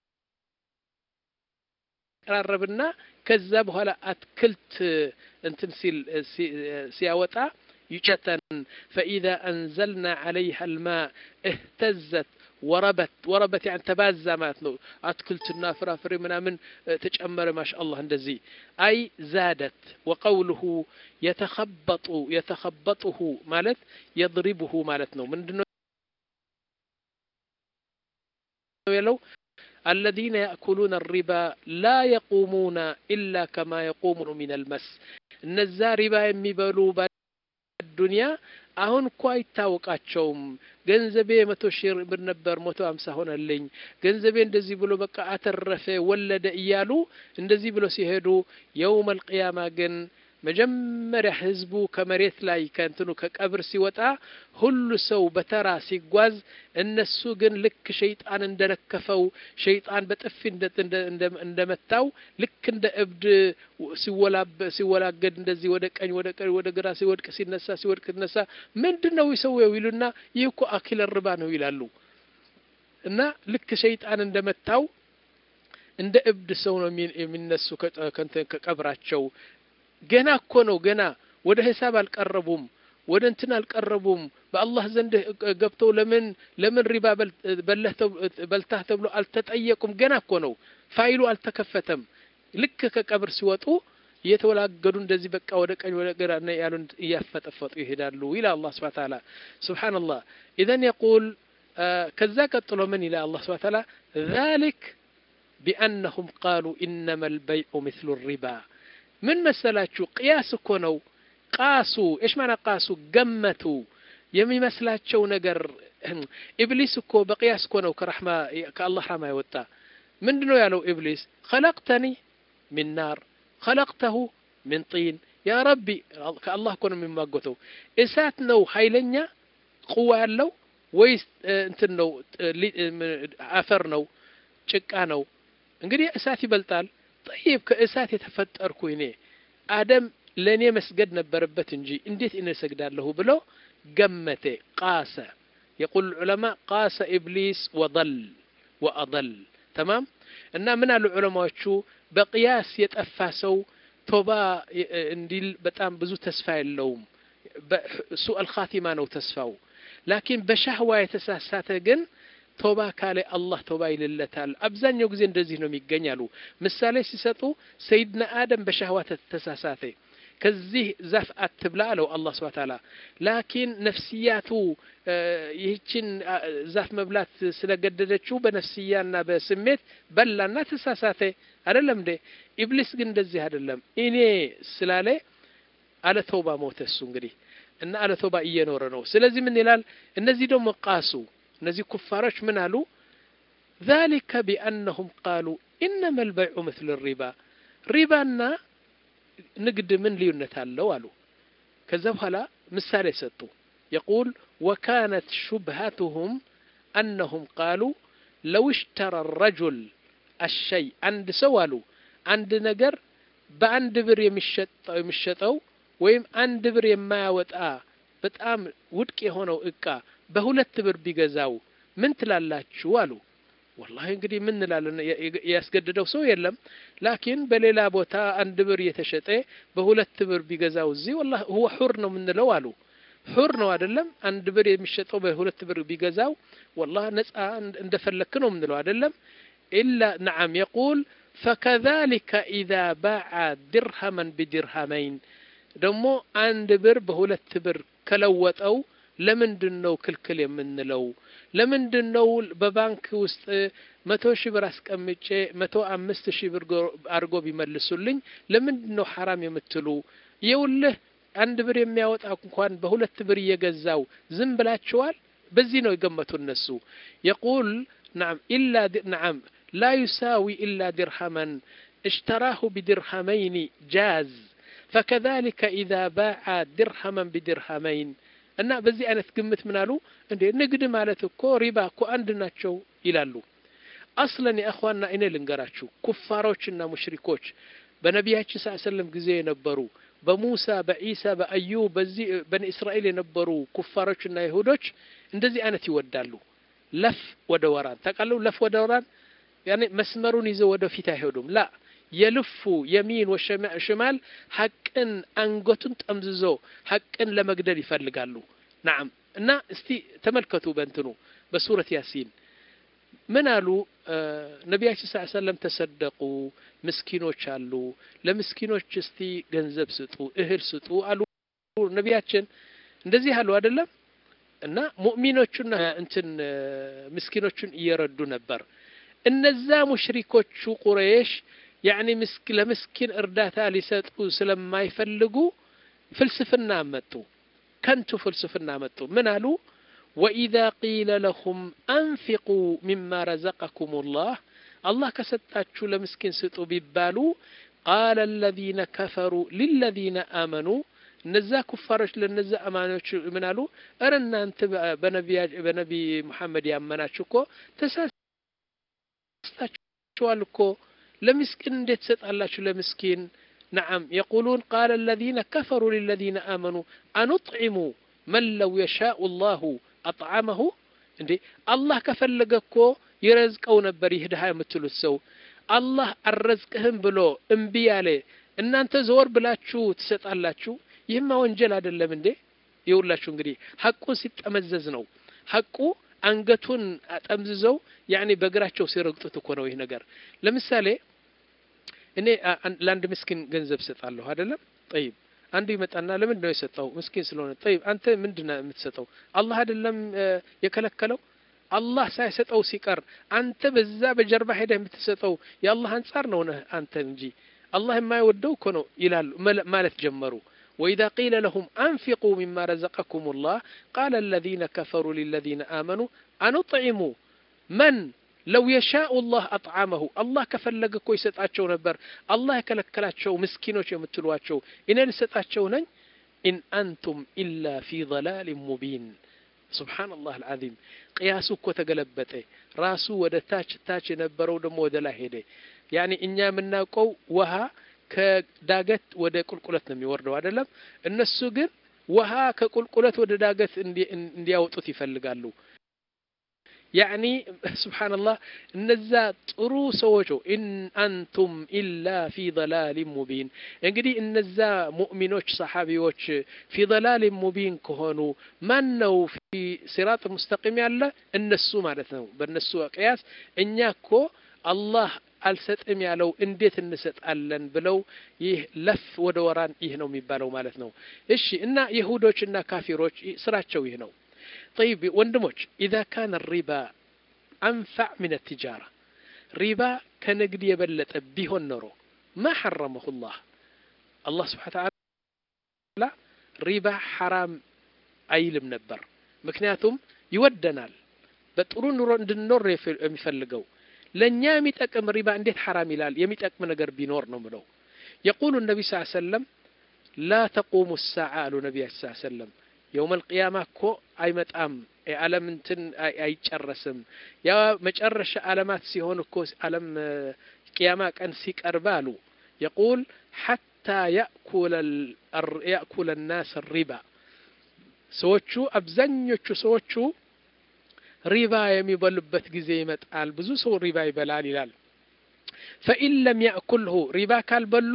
ሲቀራረብና ከዛ በኋላ አትክልት እንትን ሲል ሲያወጣ ይጨተን ፈኢዛ አንዘልና ዓለይሃ አልማ እህተዘት ወረበት ወረበት ያን ተባዛ ማለት ነው። አትክልትና ፍራፍሬ ምናምን ተጨመረ። ማሻ አላህ እንደዚህ አይ ዛደት ወቀውልሁ የተኸበጡ የተኸበጡሁ ማለት የድሪቡሁ ማለት ነው። ምንድነው ያለው? الذين يأكلون الربا لا يقومون إلا كما يقوم من المس እነዛ ሪባ የሚበሉ ዱንያ አሁን እኮ አይታወቃቸውም። ገንዘቤ መቶ ሺህ ብር ነበር መቶ ሀምሳ ሆነልኝ፣ ገንዘቤ እንደዚህ ብሎ በቃ አተረፈ ወለደ እያሉ እንደዚህ ብሎ ሲሄዱ የውመል ቅያማ ግን መጀመሪያ ህዝቡ ከመሬት ላይ ከእንትኑ ከቀብር ሲወጣ ሁሉ ሰው በተራ ሲጓዝ እነሱ ግን ልክ ሸይጣን እንደነከፈው ሸይጣን በጥፊ እንደመታው ልክ እንደ እብድ ሲወላገድ እንደዚህ ወደ ቀኝ ወደ ቀኝ ወደ ግራ ሲወድቅ ሲነሳ ሲወድቅ ሲነሳ ምንድን ነው ይሰውየው ይሉና ይህ እኮ አኪለ ርባ ነው ይላሉ። እና ልክ ሸይጣን እንደመታው እንደ እብድ ሰው ነው የሚነሱ ከቀብራቸው። ገና እኮ ነው ገና ወደ ሂሳብ አልቀረቡም፣ ወደ እንትን አልቀረቡም። በአላህ ዘንድ ገብተው ለምን ለምን ሪባ በልታህ ተብሎ አልተጠየቁም። ገና እኮ ነው ፋይሉ አልተከፈተም። ልክ ከቀብር ሲወጡ እየተወላገዱ እንደዚህ በቃ ወደ ቀኝ ወደ ግራ ያሉ እያፈጠፈጡ ይሄዳሉ ይላል አላህ ስብሐ ተዓላ። ሱብሓነላህ ኢዘን የቁል ከዛ ቀጥሎ ምን ይላል አላህ ስብሐ ተዓላ ዛሊክ ቢአነሁም ቃሉ ኢነማ አልበይዑ ምስሉ ሪባ ምን መሰላችሁ? ቅያስ እኮ ነው። ቃሱ እሽ ማና ቃሱ ገመቱ የሚመስላቸው ነገር ኢብሊስ እኮ በቅያስ እኮ ነው ከረሕማ ከአላህ ረሕማ የወጣ ምንድን ነው ያለው ኢብሊስ? ኸለቅተኒ ሚን ናር ኸለቅተሁ ሚን ጢን ያ ረቢ ከአላህ እኮ ነው የሚማጎተው። እሳት ነው ኃይለኛ ቁዋ ያለው ወይስ እንትን ነው አፈር ነው ጭቃ ነው? እንግዲህ እሳት ይበልጣል። ጠይብ ከእሳት የተፈጠርኩ እኔ አደም ለእኔ መስገድ ነበረበት እንጂ እንዴት እኔ እሰግዳለሁ ብሎ ገመቴ ቃሰ የቁል ዑለማ ቃሰ ኢብሊስ ወضል ወአضል ተማም እና ምን አሉ ዑለማዎቹ በቅያስ የጠፋ ሰው ቶባ እንዲል በጣም ብዙ ተስፋ የለውም ሱአል ኻቲማ ነው ተስፋው ላኪን በሻህዋ የተሳሳተ ግን ቶባ ካለ አላህ ቶባ ይልለታል። አብዛኛው ጊዜ እንደዚህ ነው የሚገኛሉ። ምሳሌ ሲሰጡ ሰይድና አደም በሻህዋ ተሳሳተ፣ ከዚህ ዛፍ አትብላ አለው አላህ ስብሐ ተዓላ። ላኪን ነፍስያቱ ይህችን ዛፍ መብላት ስለገደደችው በነፍስያና በስሜት በላና ተሳሳተ። አይደለም እንዴ? ኢብሊስ ግን እንደዚህ አይደለም። እኔ ስላለ አለ ተውባ ሞተ እሱ እንግዲህ እና አለ ተውባ እየኖረ ነው። ስለዚህ ምን ይላል? እነዚህ ደግሞ ቃሱ እነዚህ ኩፋሮች ምን አሉ? ዛሊከ ቢአነሁም ቃሉ ኢነማ አልበይዑ ምስሉ ሪባ ሪባና ንግድ ምን ልዩነት አለው አሉ ከዛ በኋላ ምሳሌ ሰጡ የቁል ወካነት ሹብሃቱሁም አነሁም ቃሉ ለው እሽተረ ረጁል አሸይ አንድ ሰው አሉ አንድ ነገር በአንድ ብር የሚሸጠው ወይም አንድ ብር የማያወጣ በጣም ውድቅ የሆነው እቃ በሁለት ብር ቢገዛው ምን ትላላችሁ አሉ ወላሂ እንግዲህ ምን እንላለን ያስገድደው ሰው የለም ላኪን በሌላ ቦታ አንድ ብር እየተሸጠ በሁለት ብር ቢገዛው እዚህ ወላሂ ሁወ ሑር ነው የምንለው አሉ ሑር ነው አይደለም አንድ ብር የሚሸጠው በሁለት ብር ቢገዛው ወላሂ ነጻ እንደፈለክ ነው የምንለው አይደለም ኢላ ነዓም የቁል ፈከዛሊከ ኢዛ ባዓ ድርሃመን ቢድርሃመይን ደግሞ አንድ ብር በሁለት ብር ከለወጠው ለምንድን ነው ክልክል የምንለው ለምንድን ነው በባንክ ውስጥ መቶ ሺህ ብር አስቀምጬ መቶ አምስት ሺህ ብር አድርጎ ቢመልሱልኝ ለምንድን ነው ሐራም የምትሉ የውልህ አንድ ብር የሚያወጣ እንኳን በሁለት ብር እየገዛው ዝም ብላችኋል በዚህ ነው የገመቱ እነሱ የቁል ናም ኢላ ናም ላ ዩሳዊ ኢላ ድርሃመን اشتراه بدرهمين جاز فكذلك إذا باع درهما بدرهمين እና በዚህ አይነት ግምት ምን አሉ እንዴ ንግድ ማለት እኮ ሪባ እኮ አንድ ናቸው ይላሉ አስለን የእኽዋና እኔ ልንገራችሁ ኩፋሮችና ሙሽሪኮች በነቢያችን ስ ሰለም ጊዜ የነበሩ በሙሳ በኢሳ በአዩብ በዚህ በኒ እስራኤል የነበሩ ኩፋሮችና ይሁዶች እንደዚህ አይነት ይወዳሉ ለፍ ወደ ወራን ታውቃለሁ ለፍ ወደ ወራን ያኔ መስመሩን ይዘው ወደፊት አይሄዱም ላ የልፉ የሚን ወሽማል ሐቅን አንገቱን ጠምዝዞ ሐቅን ለመግደል ይፈልጋሉ ናም እና እስቲ ተመልከቱ በእንትኑ በሱረት ያሲን ምን አሉ ነቢያችን ስ ሰለም ተሰደቁ ምስኪኖች አሉ ለምስኪኖች እስቲ ገንዘብ ስጡ እህል ስጡ አሉ ነቢያችን እንደዚህ አሉ አይደለም እና ሙእሚኖቹና እንትን ምስኪኖቹን እየረዱ ነበር እነዛ ሙሽሪኮቹ ቁረይሽ ያኒ ምስክ ለምስኪን እርዳታ ሊሰጡ ስለማይፈልጉ ፍልስፍና መጡ ከንቱ ፍልስፍና መጡ ምን አሉ ወኢዛ ቂለ ለሁም አንፊቁ ሚማ ረዘቀኩም ላህ አላህ ከሰጣችሁ ለምስኪን ስጡ ቢባሉ ቃለ አለዚነ ከፈሩ ሊለዚነ አመኑ እነዛ ኩፋሮች ለነዛ አማኖች ምን አሉ እረ እናንተ በነቢ ሙሐመድ ያመናችሁ እኮ ተሳስታችኋል እኮ ለምስኪን እንዴት ትሰጣላችሁ ለምስኪን ነዓም የቁሉን ቃለ አለዚነ ከፈሩ ሊለዚነ አመኑ አኑጥዒሙ መን ለው የሻኡ ላሁ አጥዓመሁ እንዴ አላህ ከፈለገ እኮ ይረዝቀው ነበር ይህ ድሃ የምትሉት ሰው አላህ አልረዝቅህም ብሎ እምቢ ያለ እናንተ ዘወር ብላችሁ ትሰጣላችሁ ይህማ ወንጀል አይደለም እንዴ ይውላችሁ እንግዲህ ሐቁን ሲጠመዘዝ ነው ሐቁ አንገቱን አጠምዝዘው ያኔ በእግራቸው ሲረግጡት እኮ ነው ይህ ነገር ለምሳሌ እኔ ለአንድ ምስኪን ገንዘብ ሰጣለሁ አይደለም ጠይብ አንዱ ይመጣና ለምንድን ነው የሰጠው ምስኪን ስለሆነ ጠይብ አንተ ምንድን ነው የምትሰጠው አላህ አይደለም የከለከለው አላህ ሳይሰጠው ሲቀር አንተ በዛ በጀርባ ሄደህ የምትሰጠው የአላህ አንጻር ነው ነህ አንተ እንጂ አላህ የማይወደው እኮ ነው ይላሉ ማለት ጀመሩ وإذا قيل لهم أنفقوا مما رزقكم الله قال الذين كفروا للذين آمنوا أنطعموا من لو يشاء الله أطعمه الله كفلق كوي ستاتشو نبر الله يكلكلاتشو مسكينوش يمتلواتشو إن لستاتشو نن إن أنتم إلا في ضلال مبين سبحان الله العظيم قياسو كو تقلبته راسو ودا تاች ታች የነበረው ደግሞ ወደ ላይ ሄደ ያኒ እኛ የምናውቀው ውሃ ከዳገት ወደ ቁልቁለት ነው የሚወርደው አይደለም እነሱ ግን ውሃ ከቁልቁለት ወደ ዳገት እንዲያወጡት ይፈልጋሉ ያኒ ስብሓንላህ እነዛ ጥሩ ሰዎች ኢን አንቱም ኢላ ፊ ضላሊን ሙቢን እንግዲህ እነዛ ሙእሚኖች ሰሓቢዎች ፊ ضላሊን ሙቢን ከሆኑ ማን ነው ፊ ሲራጥ ሙስተቂም ያለ እነሱ ማለት ነው በእነሱ ቅያስ እኛ እኮ አላህ አልሰጥም ያለው እንዴት እንሰጣለን ብለው ይህ ለፍ ወደ ወራን ይህ ነው የሚባለው ማለት ነው እሺ እና ይሁዶች እና ካፊሮች ስራቸው ይህ ነው طيب ወንድሞች إذا كان الربا أنفع من التجارة ربا كنقد يبلت بيهن نرو ما حرمه الله الله سبحانه وتعالى ربا حرام አይልም ነበር ምክንያቱም ይወደናል በጥሩ ኑሮ እንድንኖር የሚፈልገው ለእኛ የሚጠቅም ሪባ እንዴት ሐራም ይላል የሚጠቅም ነገር ቢኖር ነው ምለው የቁሉ ነቢ ስ ሰለም ላ ተቁሙ ሳዓ አሉ ነቢያችን ስ ሰለም የውም አልቅያማ እኮ አይመጣም የዓለም እንትን አይጨረስም ያ መጨረሻ ዓለማት ሲሆን እኮ ዓለም ቅያማ ቀን ሲቀርብ አሉ የቁል ሐታ ያእኩለ ናስ ሪባ ሰዎቹ አብዛኞቹ ሰዎቹ ሪባ የሚበሉበት ጊዜ ይመጣል ብዙ ሰው ሪባ ይበላል ይላል ፈኢን ለም ያእኩልሁ ሪባ ካልበሉ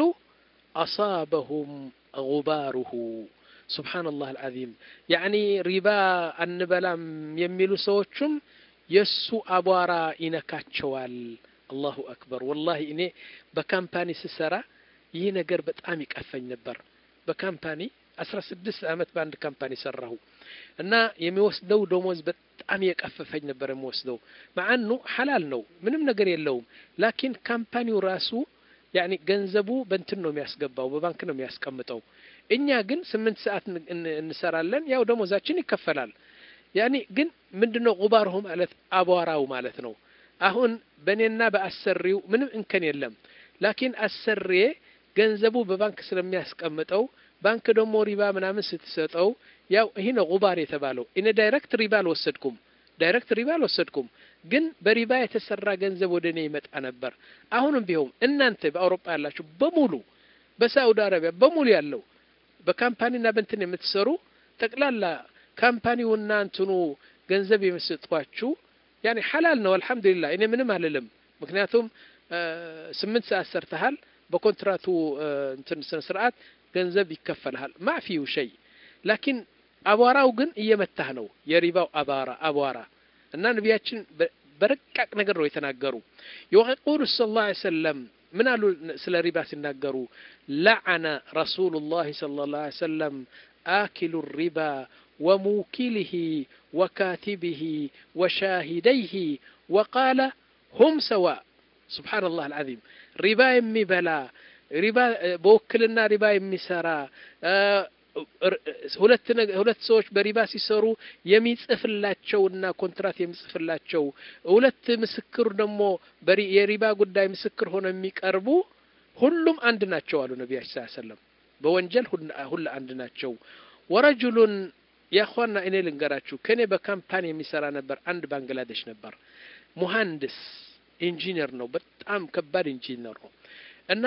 አሳበሁም ጉባሩሁ ሱብሓነላህ አልዓዚም ያዕኒ ሪባ አንበላም የሚሉ ሰዎቹም የእሱ አቧራ ይነካቸዋል አላሁ አክበር ወላሂ እኔ በካምፓኒ ስሰራ ይህ ነገር በጣም ይቀፈኝ ነበር በካምፓኒ አስራ ስድስት ዓመት በአንድ ካምፓኒ ሰራሁ እና የሚወስደው ደሞዝ በጣም የቀፈፈኝ ነበር የሚወስደው ማአኑ ሐላል ነው ምንም ነገር የለውም ላኪን ካምፓኒው ራሱ ያኒ ገንዘቡ በንትን ነው የሚያስገባው በባንክ ነው የሚያስቀምጠው እኛ ግን ስምንት ሰዓት እንሰራለን ያው ደሞዛችን ይከፈላል ያኒ ግን ምንድነው ጉባርሁ ማለት አቧራው ማለት ነው አሁን በእኔና በአሰሪው ምንም እንከን የለም ላኪን አሰሪዬ ገንዘቡ በባንክ ስለሚያስቀምጠው ባንክ ደግሞ ሪባ ምናምን ስትሰጠው ያው ይህ ነው ጉባር የተባለው እኔ ዳይሬክት ሪባ አልወሰድኩም ዳይሬክት ሪባ አልወሰድኩም ግን በሪባ የተሰራ ገንዘብ ወደ እኔ ይመጣ ነበር አሁንም ቢሆን እናንተ በአውሮፓ ያላችሁ በሙሉ በሳዑዲ አረቢያ በሙሉ ያለው በካምፓኒና በንትን የምትሰሩ ጠቅላላ ካምፓኒውና እንትኑ ገንዘብ የምሰጧችሁ ያኔ ሐላል ነው አልሐምዱሊላህ እኔ ምንም አልልም ምክንያቱም ስምንት ሰዓት ሰርተሃል በኮንትራቱ እንትን ስነ ስርዓት ገንዘብ ይከፈልሃል ማፊው ሸይ ላኪን አቧራው ግን እየመታህ ነው የሪባው አቧራ አቧራ እና ነቢያችን በረቃቅ ነገር ነው የተናገሩ የቁሉ ስ ላ ሰለም ምን አሉ ስለ ሪባ ሲናገሩ ለዓነ ረሱሉ ላህ صለ ላ ሰለም آكل الربا وموكله وكاتبه وشاهديه وقال هم سواء سبحان الله العظيم ربا يمي بلا ربا بوكلنا ربا يمي سرا ሁለት ሁለት ሰዎች በሪባ ሲሰሩ የሚጽፍላቸውና ኮንትራት የሚጽፍላቸው ሁለት ምስክር ደግሞ የሪባ ጉዳይ ምስክር ሆነው የሚቀርቡ ሁሉም አንድ ናቸው አሉ ነቢያችን ስ ሰለም በወንጀል ሁሉ አንድ ናቸው ወረጁሉን ያኳና እኔ ልንገራችሁ ከእኔ በካምፓኒ የሚሰራ ነበር አንድ ባንግላዴሽ ነበር ሙሀንድስ ኢንጂነር ነው በጣም ከባድ ኢንጂነር ነው እና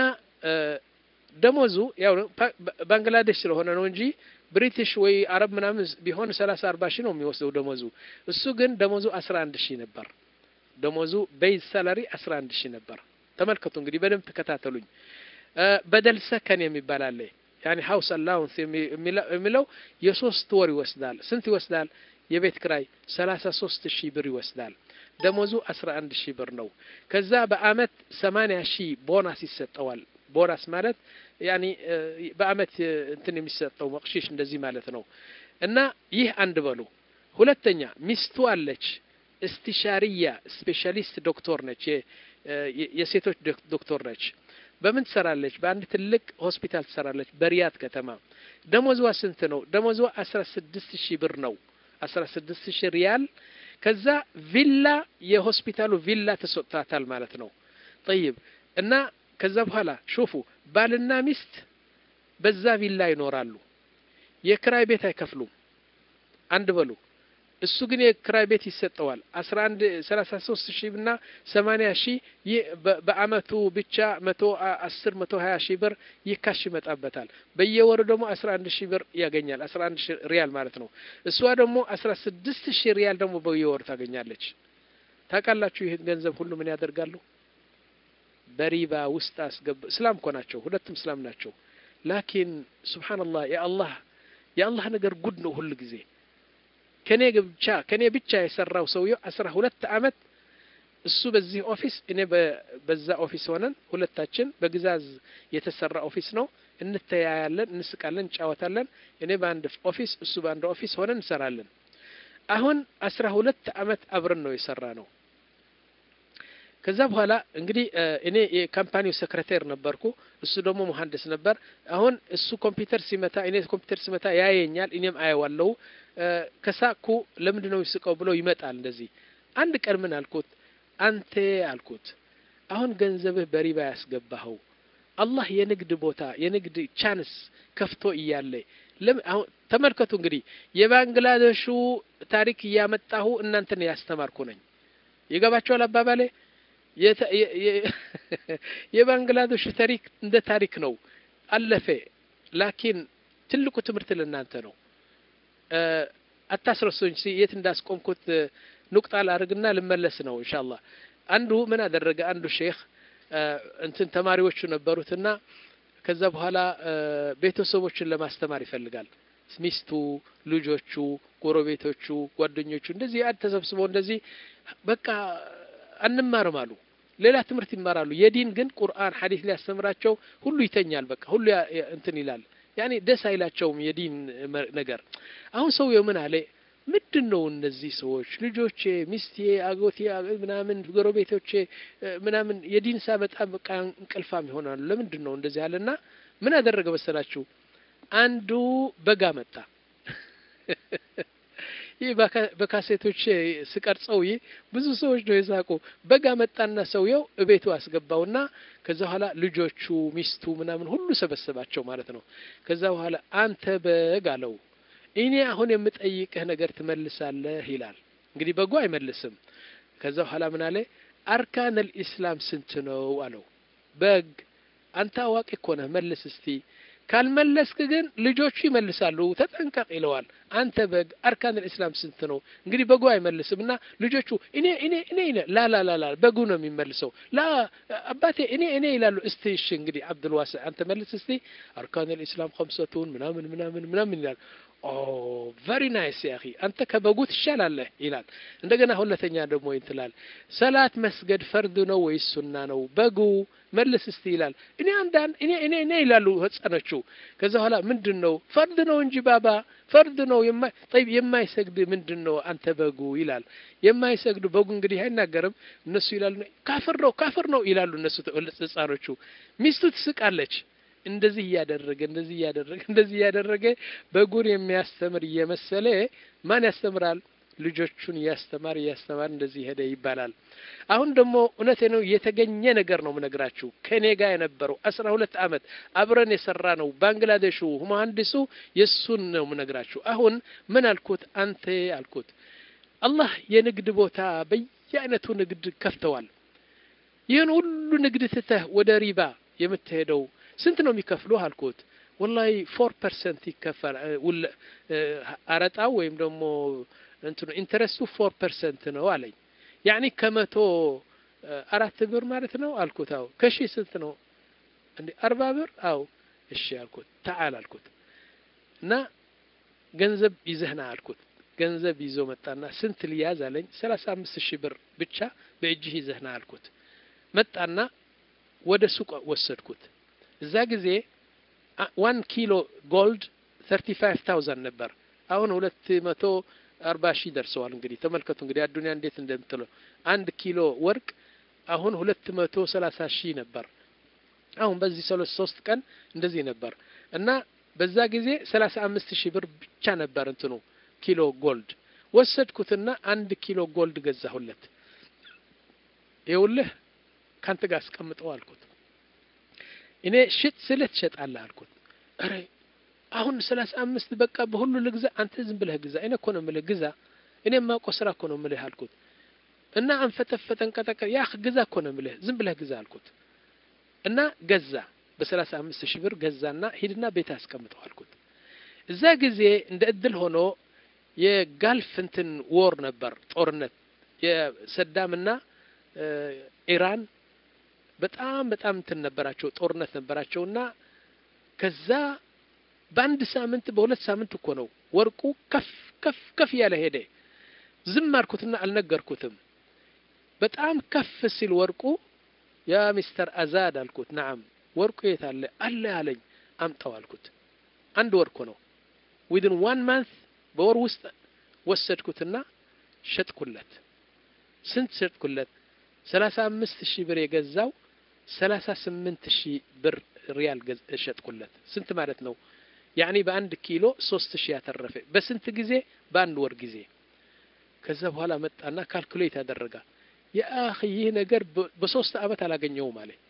ደሞዙ ያው ባንግላዴሽ ስለሆነ ነው እንጂ ብሪቲሽ ወይ አረብ ምናምን ቢሆን ሰላሳ አርባ ሺህ ነው የሚወስደው ደሞዙ እሱ ግን ደሞዙ አስራ አንድ ሺህ ነበር ደሞዙ ቤዝ ሳላሪ አስራ አንድ ሺህ ነበር ተመልከቱ እንግዲህ በደንብ ተከታተሉኝ በደል ሰከን የሚባል አለ ያኒ ሀውስ አላውንስ የሚለው የሶስት ወር ይወስዳል ስንት ይወስዳል የቤት ክራይ ሰላሳ ሶስት ሺህ ብር ይወስዳል ደሞዙ አስራ አንድ ሺህ ብር ነው ከዛ በአመት ሰማኒያ ሺህ ቦናስ ይሰጠዋል ቦናስ ማለት ያኒ በአመት እንትን የሚሰጠው መቅሺሽ እንደዚህ ማለት ነው እና ይህ አንድ በሉ ሁለተኛ ሚስቱ አለች እስቲሻሪያ ስፔሻሊስት ዶክተር ነች የሴቶች ዶክተር ነች በምን ትሰራለች በአንድ ትልቅ ሆስፒታል ትሰራለች በሪያድ ከተማ ደሞዝዋ ስንት ነው ደሞዝዋ አስራ ስድስት ሺህ ብር ነው አስራ ስድስት ሺህ ሪያል ከዛ ቪላ የሆስፒታሉ ቪላ ተሰጥቷታል ማለት ነው ጠይብ እና ከዛ በኋላ ሹፉ ባልና ሚስት በዛ ቪላ ይኖራሉ የክራይ ቤት አይከፍሉም አንድ በሉ እሱ ግን የክራይ ቤት ይሰጠዋል አስራ አንድ ሰላሳ ሶስት ሺህ እና ሰማኒያ ሺህ ይህ በአመቱ ብቻ መቶ አስር መቶ ሀያ ሺህ ብር ይህ ካሽ ይመጣበታል በየወሩ ደግሞ አስራ አንድ ሺህ ብር ያገኛል አስራ አንድ ሺህ ሪያል ማለት ነው እሷ ደግሞ አስራ ስድስት ሺህ ሪያል ደግሞ በየወሩ ታገኛለች ታውቃላችሁ ይህን ገንዘብ ሁሉ ምን ያደርጋሉ በሪባ ውስጥ አስገብ እስላም እኮ ናቸው ሁለቱም እስላም ናቸው ላኪን ስብሓንላህ የአላህ የአላህ ነገር ጉድ ነው ሁል ጊዜ ከኔ ብቻ ከኔ ብቻ የሰራው ሰውየው አስራ ሁለት አመት እሱ በዚህ ኦፊስ እኔ በዛ ኦፊስ ሆነን ሁለታችን በግዛዝ የተሰራ ኦፊስ ነው እንተያያለን እንስቃለን እንጫወታለን እኔ በአንድ ኦፊስ እሱ በአንድ ኦፊስ ሆነን እንሰራለን አሁን አስራ ሁለት አመት አብረን ነው የሰራ ነው ከዛ በኋላ እንግዲህ እኔ የካምፓኒው ሰክረቴር ነበርኩ እሱ ደግሞ መሀንዲስ ነበር አሁን እሱ ኮምፒውተር ሲመታ እኔ ኮምፒውተር ሲመታ ያየኛል እኔም አየዋለሁ ከሳኩ ለምንድ ነው ይስቀው ብሎ ይመጣል እንደዚህ አንድ ቀን ምን አልኩት አንተ አልኩት አሁን ገንዘብህ በሪባ ያስገባኸው አላህ የንግድ ቦታ የንግድ ቻንስ ከፍቶ እያለ አሁን ተመልከቱ እንግዲህ የባንግላዴሹ ታሪክ እያመጣሁ እናንተን ያስተማርኩ ነኝ። ይገባቸዋል አባባሌ። የባንግላዴሽ ታሪክ እንደ ታሪክ ነው፣ አለፈ። ላኪን ትልቁ ትምህርት ለእናንተ ነው። አታስረሱኝ። የት እንዳስቆምኩት ኑቅጣ ላድርግና ልመለስ ነው ኢንሻአላህ። አንዱ ምን አደረገ? አንዱ ሼክ እንትን ተማሪዎቹ ነበሩትና ከዛ በኋላ ቤተሰቦችን ለማስተማር ይፈልጋል። ሚስቱ፣ ልጆቹ፣ ጎረቤቶቹ፣ ጓደኞቹ እንደዚህ አድ ተሰብስበው እንደዚህ በቃ አንማርም አሉ። ሌላ ትምህርት ይማራሉ። የዲን ግን ቁርአን ሐዲስ ሊያስተምራቸው ሁሉ ይተኛል። በቃ ሁሉ እንትን ይላል። ያኔ ደስ አይላቸውም የዲን ነገር። አሁን ሰውየው ምን አለ? ምንድን ነው እነዚህ ሰዎች ልጆቼ፣ ሚስቴ፣ አጎቴ ምናምን ጎረቤቶቼ ምናምን የዲን ሳመጣ በቃ እንቅልፋም ይሆናሉ። ለምንድን ነው እንደዚህ አለና ምን አደረገ መሰላችሁ? አንዱ በጋ መጣ። ይህ በካሴቶች ስቀርጸው ይህ ብዙ ሰዎች ነው የሳቁ። በጋ መጣና ሰውየው እቤቱ አስገባውና ከዛ በኋላ ልጆቹ፣ ሚስቱ ምናምን ሁሉ ሰበሰባቸው ማለት ነው። ከዛ በኋላ አንተ በግ አለው እኔ አሁን የምጠይቅህ ነገር ትመልሳለህ ይላል። እንግዲህ በጎ አይመልስም። ከዛ በኋላ ምን አለ? አርካነል ኢስላም ስንት ነው አለው። በግ አንተ አዋቂ እኮ ነህ፣ መልስ እስቲ። ካልመለስክ ግን ልጆቹ ይመልሳሉ፣ ተጠንቀቅ ይለዋል። አንተ በግ አርካነል ኢስላም ስንት ነው? እንግዲህ በጎ አይመልስም እና ልጆቹ እኔ እኔ እኔ ላ ላ ላ ላ በጉ ነው የሚመልሰው። ላ አባቴ እኔ እኔ ይላሉ። እስቲ እሺ እንግዲህ አብዱልዋስ አንተ መልስ እስቲ። አርካነል ኢስላም ከምሰቱን ምናምን ምናምን ምናምን ይላል። ኦ ቨሪ ናይስ ያኺ አንተ ከበጉ ትሻላለህ ይላል። እንደገና ሁለተኛ ደግሞ ይትላል ሰላት መስገድ ፈርድ ነው ወይስ ሱና ነው? በጉ መልስ እስቲ ይላል። እኔ አንዳንድ እኔ እኔ እኔ ይላሉ ህጻኖቹ። ከዛ በኋላ ምንድን ነው ፈርድ ነው እንጂ ባባ ፈርድ ነው የማይ ጠይብ የማይሰግድ ምንድን ነው አንተ በጉ ይላል። የማይሰግዱ በጉ እንግዲህ አይናገርም። እነሱ ይላሉ ካፍር ነው ካፍር ነው ይላሉ እነሱ ህጻኖቹ። ሚስቱ ትስቃለች። እንደዚህ እያደረገ እንደዚህ እያደረገ እንደዚህ እያደረገ በጉን የሚያስተምር እየመሰለ ማን ያስተምራል? ልጆቹን እያስተማር እያስተማር እንደዚህ ሄደ ይባላል። አሁን ደግሞ እውነቴ ነው የተገኘ ነገር ነው ምነግራችሁ። ከኔ ጋር የነበረው አስራ ሁለት አመት አብረን የሰራ ነው ባንግላዴሹ መሀንዲሱ የእሱን ነው ምነግራችሁ። አሁን ምን አልኩት? አንተ አልኩት አላህ የንግድ ቦታ በየአይነቱ ንግድ ከፍተዋል። ይህን ሁሉ ንግድ ትተህ ወደ ሪባ የምትሄደው ስንት ነው የሚከፍሉ አልኩት። ወላሂ ፎር ፐርሰንት ይከፈል አረጣው ወይም ደግሞ እንትኑ ኢንተረስቱ ፎር ፐርሰንት ነው አለኝ። ያኒ ከመቶ አራት ብር ማለት ነው አልኩት። አው ከሺ ስንት ነው እንዴ? አርባ ብር አው እሺ አልኩት። ተዓል አልኩት እና ገንዘብ ይዘህና አልኩት። ገንዘብ ይዞ መጣና ስንት ሊያዝ አለኝ። ሰላሳ አምስት ሺህ ብር ብቻ በእጅህ ይዘህና አልኩት። መጣና ወደ ሱቅ ወሰድኩት። እዛ ጊዜ ዋን ኪሎ ጎልድ ተርቲ ፋይቭ ታውዘንድ ነበር። አሁን ሁለት መቶ አርባ ሺህ ደርሰዋል። እንግዲህ ተመልከቱ እንግዲህ አዱኒያ እንዴት እንደምትለው አንድ ኪሎ ወርቅ አሁን ሁለት መቶ ሰላሳ ሺህ ነበር። አሁን በዚህ ሰሎስ ሶስት ቀን እንደዚህ ነበር እና በዛ ጊዜ ሰላሳ አምስት ሺህ ብር ብቻ ነበር እንትኑ ኪሎ ጎልድ ወሰድኩትና አንድ ኪሎ ጎልድ ገዛሁለት። ይኸውልህ ካንተ ጋር አስቀምጠው አልኩት። እኔ ሽጥ ስልህ ትሸጣለህ አልኩት። ኧረ አሁን ሰላሳ አምስት በቃ በሁሉ ልግዛ፣ አንተ ዝም ብለህ ግዛ። እኔ እኮ ነው የምልህ ግዛ፣ እኔ የማውቀው ስራ እኮ ነው የምልህ አልኩት። እና አንፈተፈተን ቀጠቀ ያ ግዛ እኮ ነው የምልህ ዝም ብለህ ግዛ አልኩት። እና ገዛ በሰላሳ አምስት ሺህ ብር ገዛና ሂድና ቤት አስቀምጠው አልኩት። እዛ ጊዜ እንደ እድል ሆኖ የጋልፍ እንትን ዎር ነበር ጦርነት የሰዳምና ኢራን በጣም በጣም እንትን ነበራቸው ጦርነት ነበራቸውና ከዛ በአንድ ሳምንት በሁለት ሳምንት እኮ ነው ወርቁ ከፍ ከፍ ከፍ እያለ ሄደ። ዝም አልኩትና አልነገርኩትም። በጣም ከፍ ሲል ወርቁ ያ ሚስተር አዛድ አልኩት። ነዓም ወርቁ የት አለ? አለ አለኝ። አምጣው አልኩት። አንድ ወርቁ ነው። ዊድን ዋን ማንት በወር ውስጥ ወሰድኩትና ሸጥኩለት። ስንት ሸጥኩለት? ሰላሳ አምስት ሺህ ብር የገዛው ሰላሳ ስምንት ሺህ ብር ሪያል ሸጥኩለት። ስንት ማለት ነው? ያኒ በአንድ ኪሎ ሶስት ሺህ ያተረፈ በስንት ጊዜ? በአንድ ወር ጊዜ። ከዛ በኋላ መጣና ካልኩሌት ያደረጋ የአኺ ይህ ነገር በሶስት አመት አላገኘውም አለ።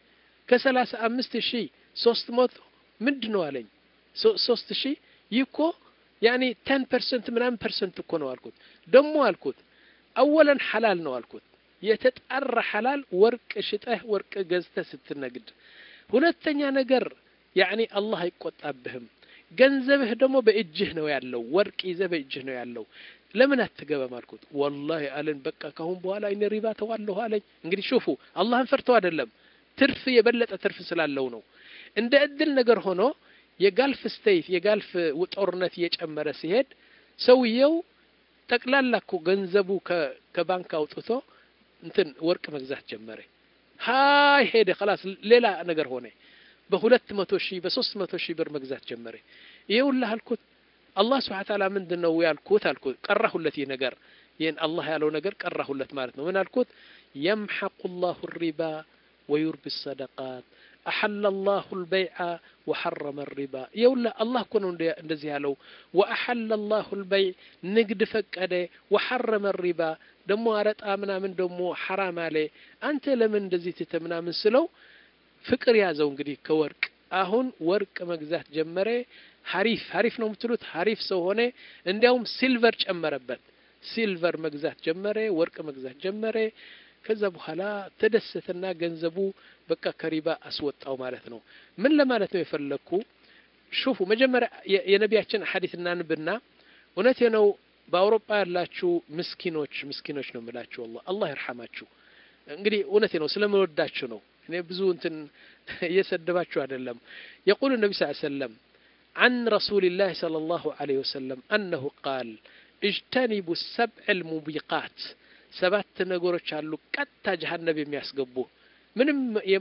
ከሰላሳ አምስት ሺህ ሶስት መቶ ምንድን ነው አለኝ ሶስት ሺህ ይህ እኮ ያኔ ተን ፐርሰንት ምናምን ፐርሰንት እኮ ነው አልኩት ደግሞ አልኩት አወለን ሐላል ነው አልኩት የተጣራ ሐላል ወርቅ ሽጠህ ወርቅ ገዝተህ ስትነግድ ሁለተኛ ነገር ያኔ አላህ አይቆጣብህም ገንዘብህ ደግሞ በእጅህ ነው ያለው ወርቅ ይዘህ በእጅህ ነው ያለው ለምን አትገባም አልኩት ወላሂ አለን በቃ ካሁን በኋላ እኔ ሪባ ተዋለሁ አለኝ እንግዲህ ሹፉ አላህን ፈርቶ አይደለም ትርፍ የበለጠ ትርፍ ስላለው ነው እንደ እድል ነገር ሆኖ የጋልፍ ስቴት የጋልፍ ጦርነት እየጨመረ ሲሄድ ሰውየው ጠቅላላ እኮ ገንዘቡ ከባንክ አውጥቶ እንትን ወርቅ መግዛት ጀመረ ሀይ ሄደ ከላስ ሌላ ነገር ሆነ በሁለት መቶ ሺህ በሶስት መቶ ሺህ ብር መግዛት ጀመረ ይኸውልህ አልኩት አላህ ስብሓን ታላ ምንድን ነው ያልኩት አልኩት ቀራሁለት ይህ ነገር ይህን አላህ ያለው ነገር ቀራሁለት ማለት ነው ምን አልኩት የምሐቁ ላሁ ሪባ ወዩርቢ ሰደቃት أحل الله البيع وحرم الربا يولا الله كنو እንደዚህ ያለው وأحل الله البيع ንግድ ፈቀደ وحرم الربا ደሞ አረጣ ምናምን ደሞ ሐራም አለ አንተ ለምን እንደዚህ ትተ ምናምን ስለው ፍቅር ያዘው እንግዲህ ከወርቅ አሁን ወርቅ መግዛት ጀመረ ሀሪፍ ሀሪፍ ነው የምትሉት ሀሪፍ ሰው ሆነ እንዲያውም ሲልቨር ጨመረበት ሲልቨር መግዛት ጀመረ ወርቅ መግዛት ጀመረ ከዛ በኋላ ተደሰተና ገንዘቡ በቃ ከሪባ አስወጣው ማለት ነው ምን ለማለት ነው የፈለግኩ ሹፉ መጀመሪያ የነቢያችን ሐዲስ እናንብና እውነቴ ነው በአውሮፓ ያላችሁ ምስኪኖች ምስኪኖች ነው የምላችሁ አላህ አላህ ይርሐማችሁ እንግዲህ እውነቴ ነው ስለምወዳችሁ ነው እኔ ብዙ እንትን እየሰደባችሁ አይደለም የቁሉ ነቢ ስ ሰለም عن رسول الله صلى الله عليه وسلم أنه قال اجتنبوا السبع الموبقات ሰባት ነገሮች አሉ ቀጥታ ጀሀነብ የሚያስገቡ ምንም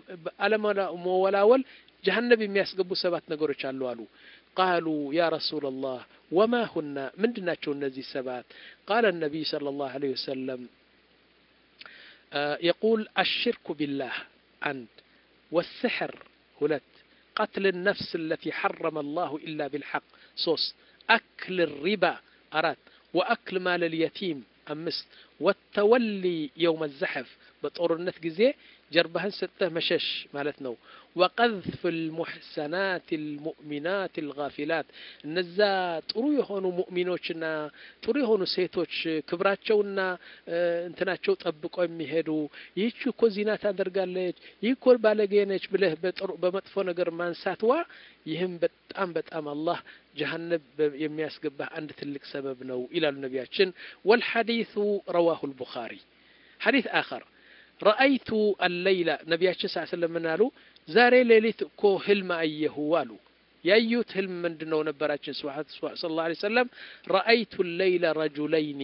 አለመወላወል ጀሀነብ የሚያስገቡ ሰባት ነገሮች አሉ አሉ ቃሉ ያ ረሱላ ላህ ወማ ሁና ምንድን ናቸው እነዚህ ሰባት ቃለ ነቢይ صلى الله عليه وسلم يقول الشرك بالله عند والسحر هلت قتل النفس التي حرم الله إلا بالحق صوص أكل الربا أرات وأكل مال اليتيم أمست والتولي يوم الزحف بطورنت جزي جربهن ستة مشش مالتنا وقذف المحسنات المؤمنات الغافلات እነዛ ጥሩ የሆኑ ሙእሚኖችና ጥሩ የሆኑ ሴቶች ክብራቸውና እንትናቸው ጠብቆ የሚሄዱ ይህች እኮ ዚና ታደርጋለች ይህ እኮ ባለጌ ነች ብለህ በመጥፎ ነገር ማንሳትዋ ይህም በጣም በጣም አላህ ጀሀነብ የሚያስገባህ አንድ ትልቅ ሰበብ ነው ይላሉ ነቢያችን ወልሐዲሱ ረዋሁ ልቡኻሪ ሐዲስ አኸር ረአይቱ አለይላ ነቢያችን ስ ስለም ምን አሉ ዛሬ ሌሊት እኮ ህልም አየሁ አሉ ያዩት ህልም ምንድን ነው ነበራችን ስለ ላ ሰለም ረአይቱ ለይለ ረጁለይኒ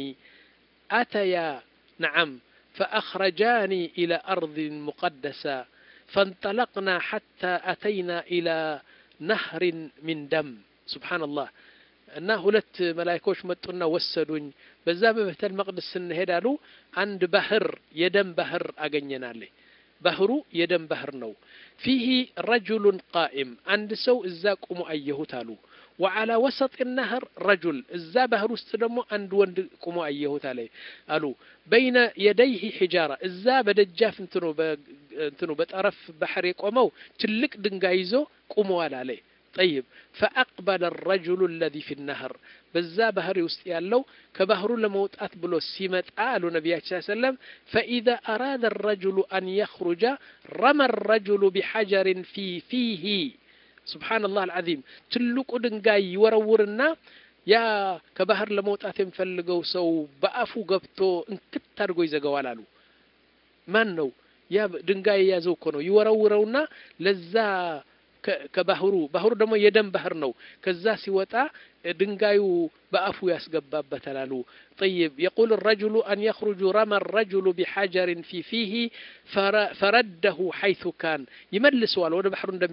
አተያ ነዓም فأخرجاني إلى أرض مقدسة فانطلقنا حتى أتينا إلى نهر من دم سبحان الله እና ሁለት መላይኮች መጡና ወሰዱኝ በዛ በቤተል መቅደስ ስንሄድ አሉ አንድ ባህር የደም ባህር አገኘናለ ባህሩ የደም ባህር ነው ፊህ ረጁሉን ቃኢም አንድ ሰው እዛ ቁሞ አየሁት አሉ ወዓላ ወሰጥ ነህር ረጁል እዛ ባህር ውስጥ ደግሞ አንድ ወንድ ቁሞ አየሁት አለ አሉ በይነ የደይህ ሒጃራ እዛ በደጃፍ እንትኑ እንትኑ በጠረፍ ባህር የቆመው ትልቅ ድንጋይ ይዞ ቁመዋል አለ طيب فأقبل الرجل الذي في النهر በዛ ባህሪ ውስጥ ያለው ከባህሩ ለመውጣት ብሎ ሲመጣ አሉ ነቢያችን ስ ሰለም ፈኢዛ አራደ الرجل أن يخرج رمى الرجل بحجر في فيه سبحان الله العظيم ትልቁ ድንጋይ ይወረውርና ያ ከባህር ለመውጣት የሚፈልገው ሰው በአፉ ገብቶ እንክት አድርጎ ይዘጋዋል አሉ ማን ነው ያ ድንጋይ የያዘው እኮ ነው ይወረውረውና ለዛ ከባህሩ ባህሩ ደግሞ የደም ባህር ነው ከዛ ሲወጣ ድንጋዩ በአፉ ያስገባበታል አሉ طيب يقول الرجل أن يخرج رمى الرجل بحجر في فيه فرده حيث كان يملسوال ወደ ባህሩ እንደሚ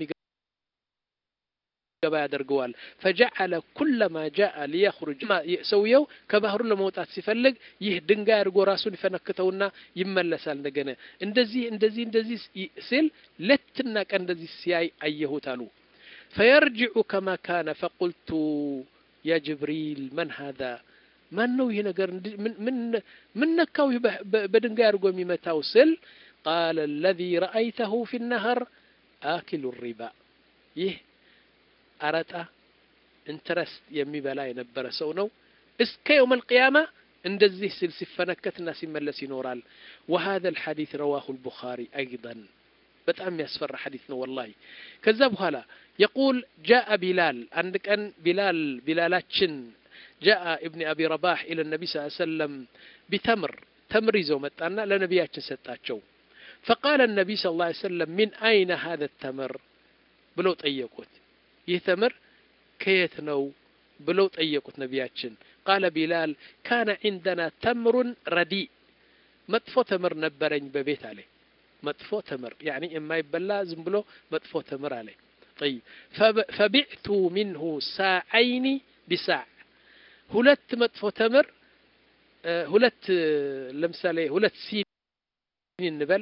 ገባ ያደርገዋል ፈጀዐለ ኩለማ ጃአ ሊየኽሩጅ ሰውየው ከባህሩ ለመውጣት ሲፈልግ ይህ ድንጋይ አድርጎ ራሱን ይፈነክተውና ይመለሳል እንደገና እንደዚህ እንደዚህ እንደዚህ ሲል ሌትና ቀን እንደዚህ ሲያይ አየሁት አሉ ፈየርጅዑ ከማ ካነ ፈቁልቱ ያ ጅብሪል መን ሃذا ማን ነው ይህ ነገር ምን ነካው በድንጋይ አድርጎ የሚመታው ስል ቃለ አለዚ ረአይተሁ ፊ ነህር አኪሉ ሪባ ይህ አረጣ ኢንትረስት የሚበላ የነበረ ሰው ነው እስከ የውም አልቅያማ እንደዚህ ስል ሲፈነከትና ሲመለስ ይኖራል وهذا الحديث رواه البخاري أيضا በጣም የሚያስፈራ ሐዲስ ነው ወላሂ ከዛ በኋላ የቁል ጃአ ቢላል አንድ ቀን ቢላል ቢላላችን ጃአ እብኒ አቢ ረባህ ኢለ ነቢ ስ ሰለም ቢተምር ተምር ይዘው መጣና ለነቢያችን ሰጣቸው ፈቃለ ነቢ ስ ላ ሰለም ሚን አይነ ሀذ ተምር ብለው ጠየቁት ይህ ተምር ከየት ነው ብለው ጠየቁት ነቢያችን ቃለ ቢላል ካነ ዒንደና ተምሩን ረዲእ መጥፎ ተምር ነበረኝ በቤት አለ መጥፎ ተምር ያኒ የማይበላ ዝም ብሎ መጥፎ ተምር አለ طيب فبعت منه ساعين بساع ሁለት መጥፎ ተምር ሁለት ለምሳሌ ሁለት ሲኒ እንበል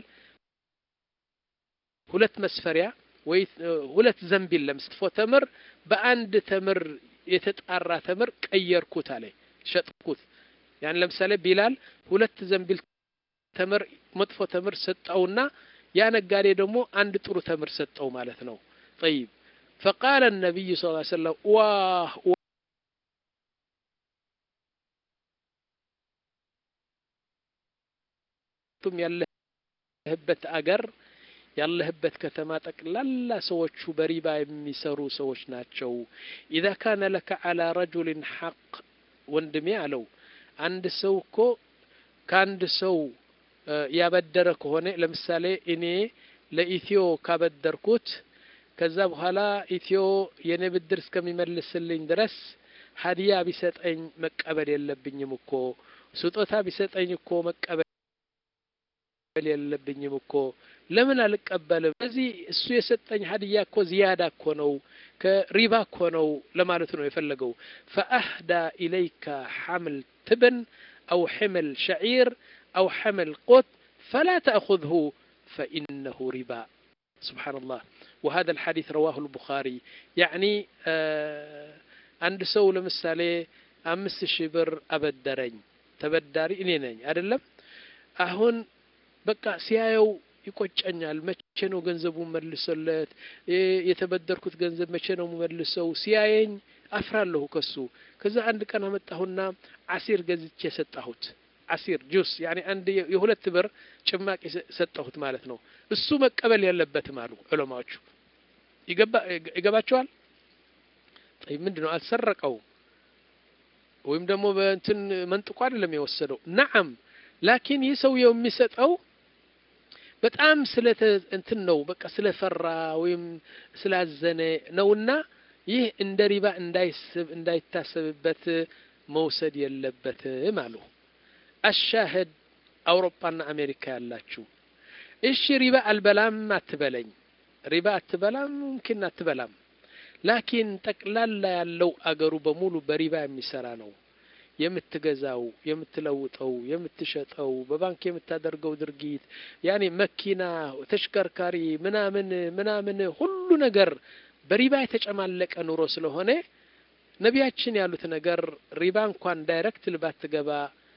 ሁለት መስፈሪያ ወይ ሁለት ዘንቢል ለምስጥፎ ተምር በአንድ ተምር የተጣራ ተምር ቀየርኩት አለ ሸጥኩት ያን ለምሳሌ ቢላል ሁለት ዘንቢል ተምር መጥፎ ተምር ሰጠውና ያ ነጋዴ ደግሞ አንድ ጥሩ ተምር ሰጠው ማለት ነው طيب فقال النبي صلى الله عليه وسلم واه ቱም ያለህበት አገር ያለህበት ከተማ ጠቅላላ ሰዎቹ በሪባ የሚሰሩ ሰዎች ናቸው ኢዛ ካነ ለከ አላ ረጁልን ሐቅ ወንድሜ አለው አንድ ሰው እኮ ከአንድ ሰው ያበደረ ከሆነ ለምሳሌ እኔ ለኢትዮ ካበደርኩት ከዛ በኋላ ኢትዮ የኔ ብድር እስከሚመልስልኝ ድረስ ሀዲያ ቢሰጠኝ መቀበል የለብኝም እኮ ስጦታ ቢሰጠኝ እኮ መቀበል የለብኝም እኮ ለምን አልቀበልም? እዚህ እሱ የሰጠኝ ሀዲያ እኮ ዝያዳ እኮ ነው ከሪባ እኮ ነው ለማለት ነው የፈለገው። ፈአህዳ ኢለይከ ሐምል ትብን አው ሕምል ሸዒር አው ሕምል ቆት ፈላ ተأኹذሁ ፈኢነሁ ሪባ ስብሓንላህ وهذا الحديث رواه البخاري يعني አንድ ሰው ለምሳሌ አምስት ሺህ ብር አበደረኝ ተበዳሪ እኔ ነኝ አይደለም አሁን በቃ ሲያየው ይቆጨኛል። መቼ ነው ገንዘቡ መልሰለት የተበደርኩት ገንዘብ መቼ ነው መልሰው? ሲያየኝ አፍራለሁ ከሱ። ከዛ አንድ ቀን አመጣሁና አሲር ገዝቼ ሰጣሁት። አሲር ጁስ ያኔ አንድ የሁለት ብር ጭማቂ ሰጠሁት ማለት ነው። እሱ መቀበል የለበትም አሉ ዑለማዎቹ። ይገባቸዋል። ምንድን ነው አልሰረቀው ወይም ደግሞ በእንትን መንጥቆ አይደለም የወሰደው። ነዓም ላኪን ይህ ሰውየው የሚሰጠው በጣም ስለ እንትን ነው በቃ ስለፈራ ወይም ስላዘነ ነውና ይህ እንደ ሪባ እንዳይስብ እንዳይታሰብበት መውሰድ የለበትም አሉ። አሻህድ አውሮፓና አሜሪካ ያላችሁ እሺ ሪባ አልበላም አትበለኝ፣ ሪባ አትበላም ሙምኪን አትበላም። ላኪን ጠቅላላ ያለው አገሩ በሙሉ በሪባ የሚሰራ ነው። የምትገዛው፣ የምትለውጠው፣ የምትሸጠው፣ በባንክ የምታደርገው ድርጊት ያኔ መኪና፣ ተሽከርካሪ፣ ምናምን ምናምን ሁሉ ነገር በሪባ የተጨማለቀ ኑሮ ስለሆነ ነቢያችን ያሉት ነገር ሪባ እንኳን ዳይሬክት ባትገባ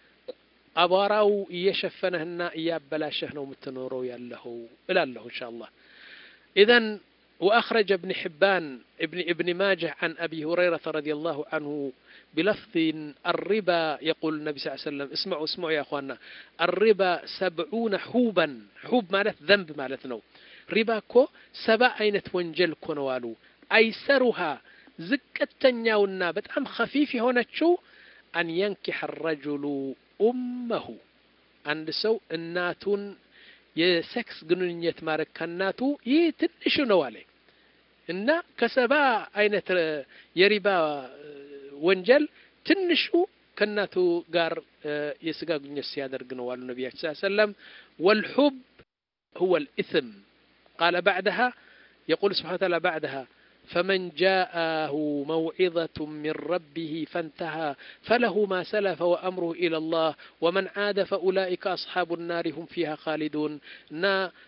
አቧራው እየሸፈነህና እያበላሸህ ነው የምትኖረው ያለኸው እላለሁ ኢንሻአላህ ኢዘን وأخرج ابن حبان ابن ابن ماجه عن أبي هريرة رضي الله عنه بلفظ الربا يقول النبي صلى الله عليه وسلم اسمعوا اسمعوا يا أخوانا الربا سبعون حوبا حوب مالت ذنب مالتنا ربا كو سبع أينة وانجل كونوالو أيسرها زكتنياونا بتأم خفيف هنا شو أن ينكح الرجل أمه عند سو الناتون የሴክስ ግንኙነት ማድረግ ከእናቱ ይህ ትንሹ ነው አለ እና ከሰባ አይነት የሪባ ወንጀል ትንሹ ከእናቱ ጋር የስጋ ግንኙነት ሲያደርግ ነው አሉ ነቢያችን ስ ሰለም ወልሑብ هو الإثم قال بعدها يقول سبحانه وتعالى بعدها فمن جاءه موعظة من ربه فانتهى فله ما سلف وأمره إلى الله ومن عاد فأولئك أصحاب النار هم فيها خالدون نا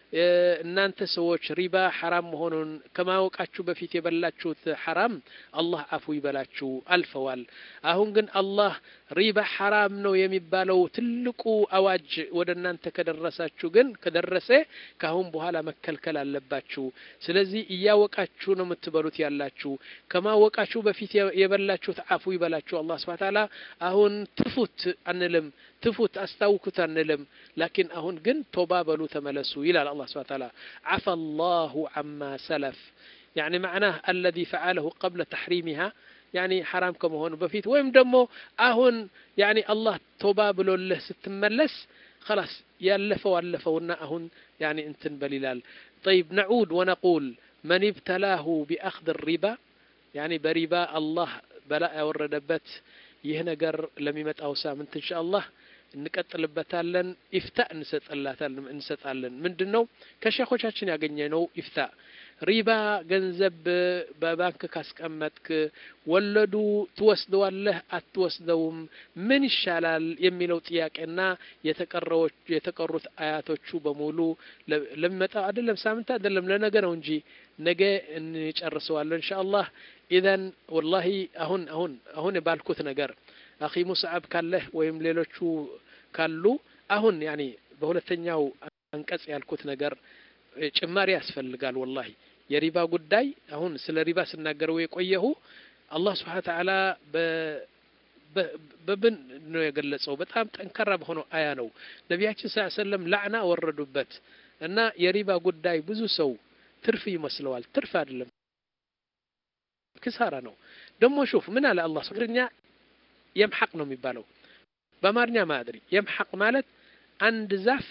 እናንተ ሰዎች ሪባ ሐራም መሆኑን ከማወቃችሁ በፊት የበላችሁት ሐራም አላህ አፉ ይበላችሁ አልፈዋል። አሁን ግን አላህ ሪባ ሐራም ነው የሚባለው ትልቁ አዋጅ ወደ እናንተ ከደረሳችሁ ግን ከደረሰ ከአሁን በኋላ መከልከል አለባችሁ። ስለዚህ እያወቃችሁ ነው የምትበሉት ያላችሁ። ከማወቃችሁ በፊት የበላችሁት አፉ ይበላችሁ አላህ ሱብሓነሁ ወተዓላ። አሁን ትፉት አንልም፣ ትፉት አስታውኩት አንልም። ላኪን አሁን ግን ቶባ በሉ ተመለሱ ይላል አላህ ሱብሓነሁ ወተዓላ። ዓፈ አላሁ ዐማ ሰለፍ ያኒ መዕናህ አለዚ ፈዓለሁ ቀብለ ተሕሪሚሃ ያኒ ሐራም ከመሆኑ በፊት ወይም ደግሞ አሁን ያኒ አላህ ቶባ ብሎልህ ስትመለስ خلاص ያለፈው አለፈውና አሁን ያኒ እንትን በል ይላል። طيب نعود ونقول من ابتلاه بأخذ الربا ያኒ በሪባ አላህ በላ ያወረደበት ይህ ነገር ለሚመጣው ሳምንት ኢንሻአላህ እንቀጥልበታለን። ኢፍታ እንሰጥላታለን እንሰጣለን። ምንድን ነው ከሼኾቻችን ያገኘነው ኢፍታ ሪባ ገንዘብ በባንክ ካስቀመጥክ ወለዱ ትወስደዋለህ አትወስደውም፣ ምን ይሻላል የሚለው ጥያቄና የተቀሩት አያቶቹ በሙሉ ለሚመጣው አይደለም ሳምንት አይደለም ለነገ ነው እንጂ ነገ እንጨርሰዋለን ኢንሻአላህ። ኢዘን ወላሂ አሁን አሁን አሁን ባልኩት ነገር አኺ ሙስዓብ ካለህ ወይም ሌሎቹ ካሉ አሁን ያኒ በሁለተኛው አንቀጽ ያልኩት ነገር ጭማሪ ያስፈልጋል። ወላሂ የሪባ ጉዳይ አሁን ስለ ሪባ ስናገረው የቆየሁ አላህ ስብሓነ ተዓላ በብን ነው የገለጸው። በጣም ጠንካራ በሆነው አያ ነው ነቢያችን ስ ሰለም ላዕና ወረዱበት እና የሪባ ጉዳይ ብዙ ሰው ትርፍ ይመስለዋል። ትርፍ አይደለም፣ ክሳራ ነው። ደግሞ ሹፍ ምን አለ አላህ ትግርኛ የምሐቅ ነው የሚባለው በአማርኛ ማድሪ የምሐቅ ማለት አንድ ዛፍ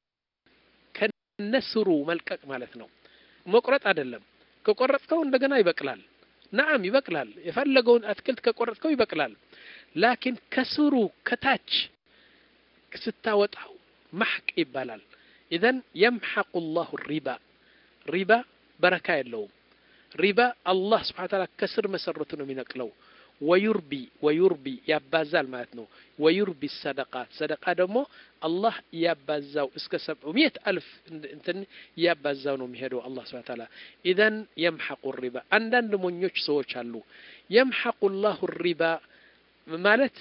ከነስሩ መልቀቅ ማለት ነው። መቁረጥ አይደለም። ከቆረጥከው እንደገና ይበቅላል። ነዓም ይበቅላል። የፈለገውን አትክልት ከቆረጥከው ይበቅላል። ላኪን ከስሩ ከታች ስታወጣው ማሕቅ ይባላል። ኢዘን የምሐቁ ላሁ ሪባ ሪባ በረካ የለውም። ሪባ አላህ ስብሓነ ወተዓላ ከስር መሰረቱ ነው የሚነቅለው። ወዩርቢ ወዩርቢ ያባዛል ማለት ነው። ወዩርቢ ሰደቃት ሰደቃ ደግሞ አላህ እያባዛው እስከ ሰብዑ ሚት አልፍ እንትን እያባዛው ነው የሚሄደው አላህ ስብሐ ተዓላ። ኢዘን የምሐቁ ሪባ አንዳንድ ሞኞች ሰዎች አሉ። የምሐቁ ላሁ ሪባ ማለት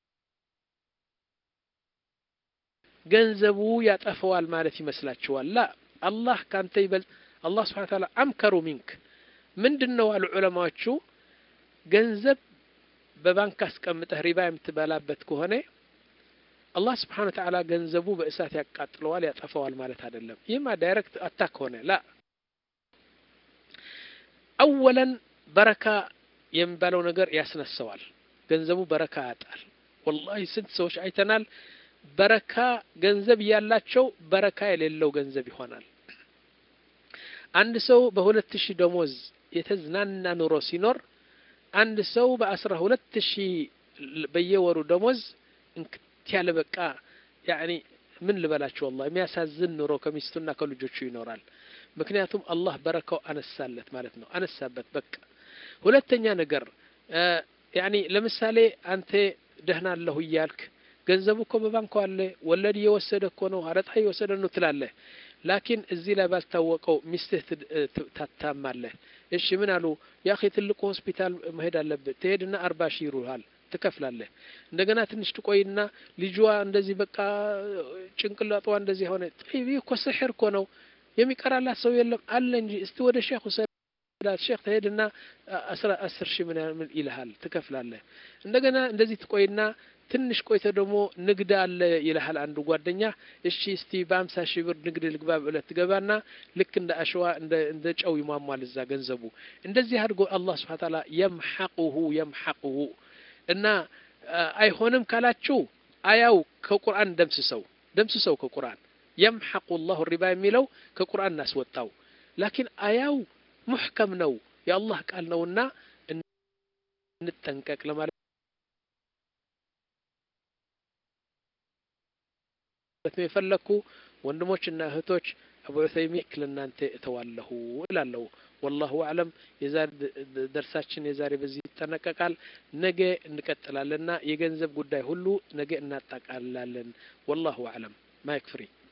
ገንዘቡ ያጠፈዋል ማለት ይመስላችኋል? ላ አላህ ካንተ ይበልጥ አላህ ስብሐ ተዓላ አምከሩ ሚንክ ምንድን ነው አሉ ዑለማዎቹ ገንዘብ በባንክ አስቀምጠህ ሪባ የምትበላበት ከሆነ አላህ ስብሓነ ወተዓላ ገንዘቡ በእሳት ያቃጥለዋል ያጠፈዋል ማለት አይደለም። ይህማ ዳይሬክት አታክ ሆነ ላ አወለን በረካ የሚባለው ነገር ያስነሰዋል። ገንዘቡ በረካ ያጣል። ወላሂ ስንት ሰዎች አይተናል። በረካ ገንዘብ ያላቸው በረካ የሌለው ገንዘብ ይሆናል። አንድ ሰው በሁለት ሺህ ደሞዝ የተዝናና ኑሮ ሲኖር አንድ ሰው በአስራ ሁለት ሺህ በየወሩ ደሞዝ እንክት ያለ በቃ ያኒ ምን ልበላችሁ ወላሂ የሚያሳዝን ኑሮ ከሚስቱና ከልጆቹ ይኖራል። ምክንያቱም አላህ በረካው አነሳለት ማለት ነው፣ አነሳበት በቃ። ሁለተኛ ነገር ያኒ ለምሳሌ አንተ ደህና አለሁ እያልክ ገንዘቡ እኮ በባንኩ አለ፣ ወለድ እየወሰደ እኮ ነው፣ አረጣ እየወሰደ ነው ትላለህ። ላኪን እዚህ ላይ ባልታወቀው ሚስትህ ታታማለህ። እሺ ምን አሉ ያኺ ትልቁ ሆስፒታል መሄድ አለብህ። ትሄድና አርባ ሺህ ይሩሃል ትከፍላለህ። እንደገና ትንሽ ትቆይና ልጇ እንደዚህ በቃ ጭንቅላጧ እንደዚህ ሆነ። ይህ እኮ ስሕር እኮ ነው የሚቀራላት ሰው የለም አለ እንጂ እስቲ ወደ ሼክ ውሰዳት። ሼክ ትሄድና አስር ሺህ ምናምን ይልሃል ትከፍላለህ። እንደገና እንደዚህ ትቆይና ትንሽ ቆይተ ደግሞ ንግድ አለ ይልሃል አንዱ ጓደኛ። እሺ እስቲ በአምሳ ሺህ ብር ንግድ ልግባ ብለህ ትገባና ልክ እንደ አሸዋ እንደ ጨው ይሟሟል እዛ ገንዘቡ። እንደዚህ አድርጎ አላህ ስብሐ ተዓላ የምሐቁሁ የምሐቁሁ እና አይሆንም ካላችሁ አያው ከቁርአን ደምስሰው ደምስሰው ከቁርአን የምሐቁ ላሁ ሪባ የሚለው ከቁርአን እናስወጣው። ላኪን አያው ሙሕከም ነው የአላህ ቃል ነውና እንጠንቀቅ ለማለት ነው የፈለግኩ። ወንድሞችና እህቶች አቡ ዑሰይሚን ለእናንተ እተዋለሁ እላለሁ። ወላሁ አዕለም። የዛሬ ደርሳችን የዛሬ በዚህ ይጠናቀቃል። ነገ እንቀጥላለንና የገንዘብ ጉዳይ ሁሉ ነገ እናጠቃልላለን። ወላሁ አዕለም። ማይክ ፍሪ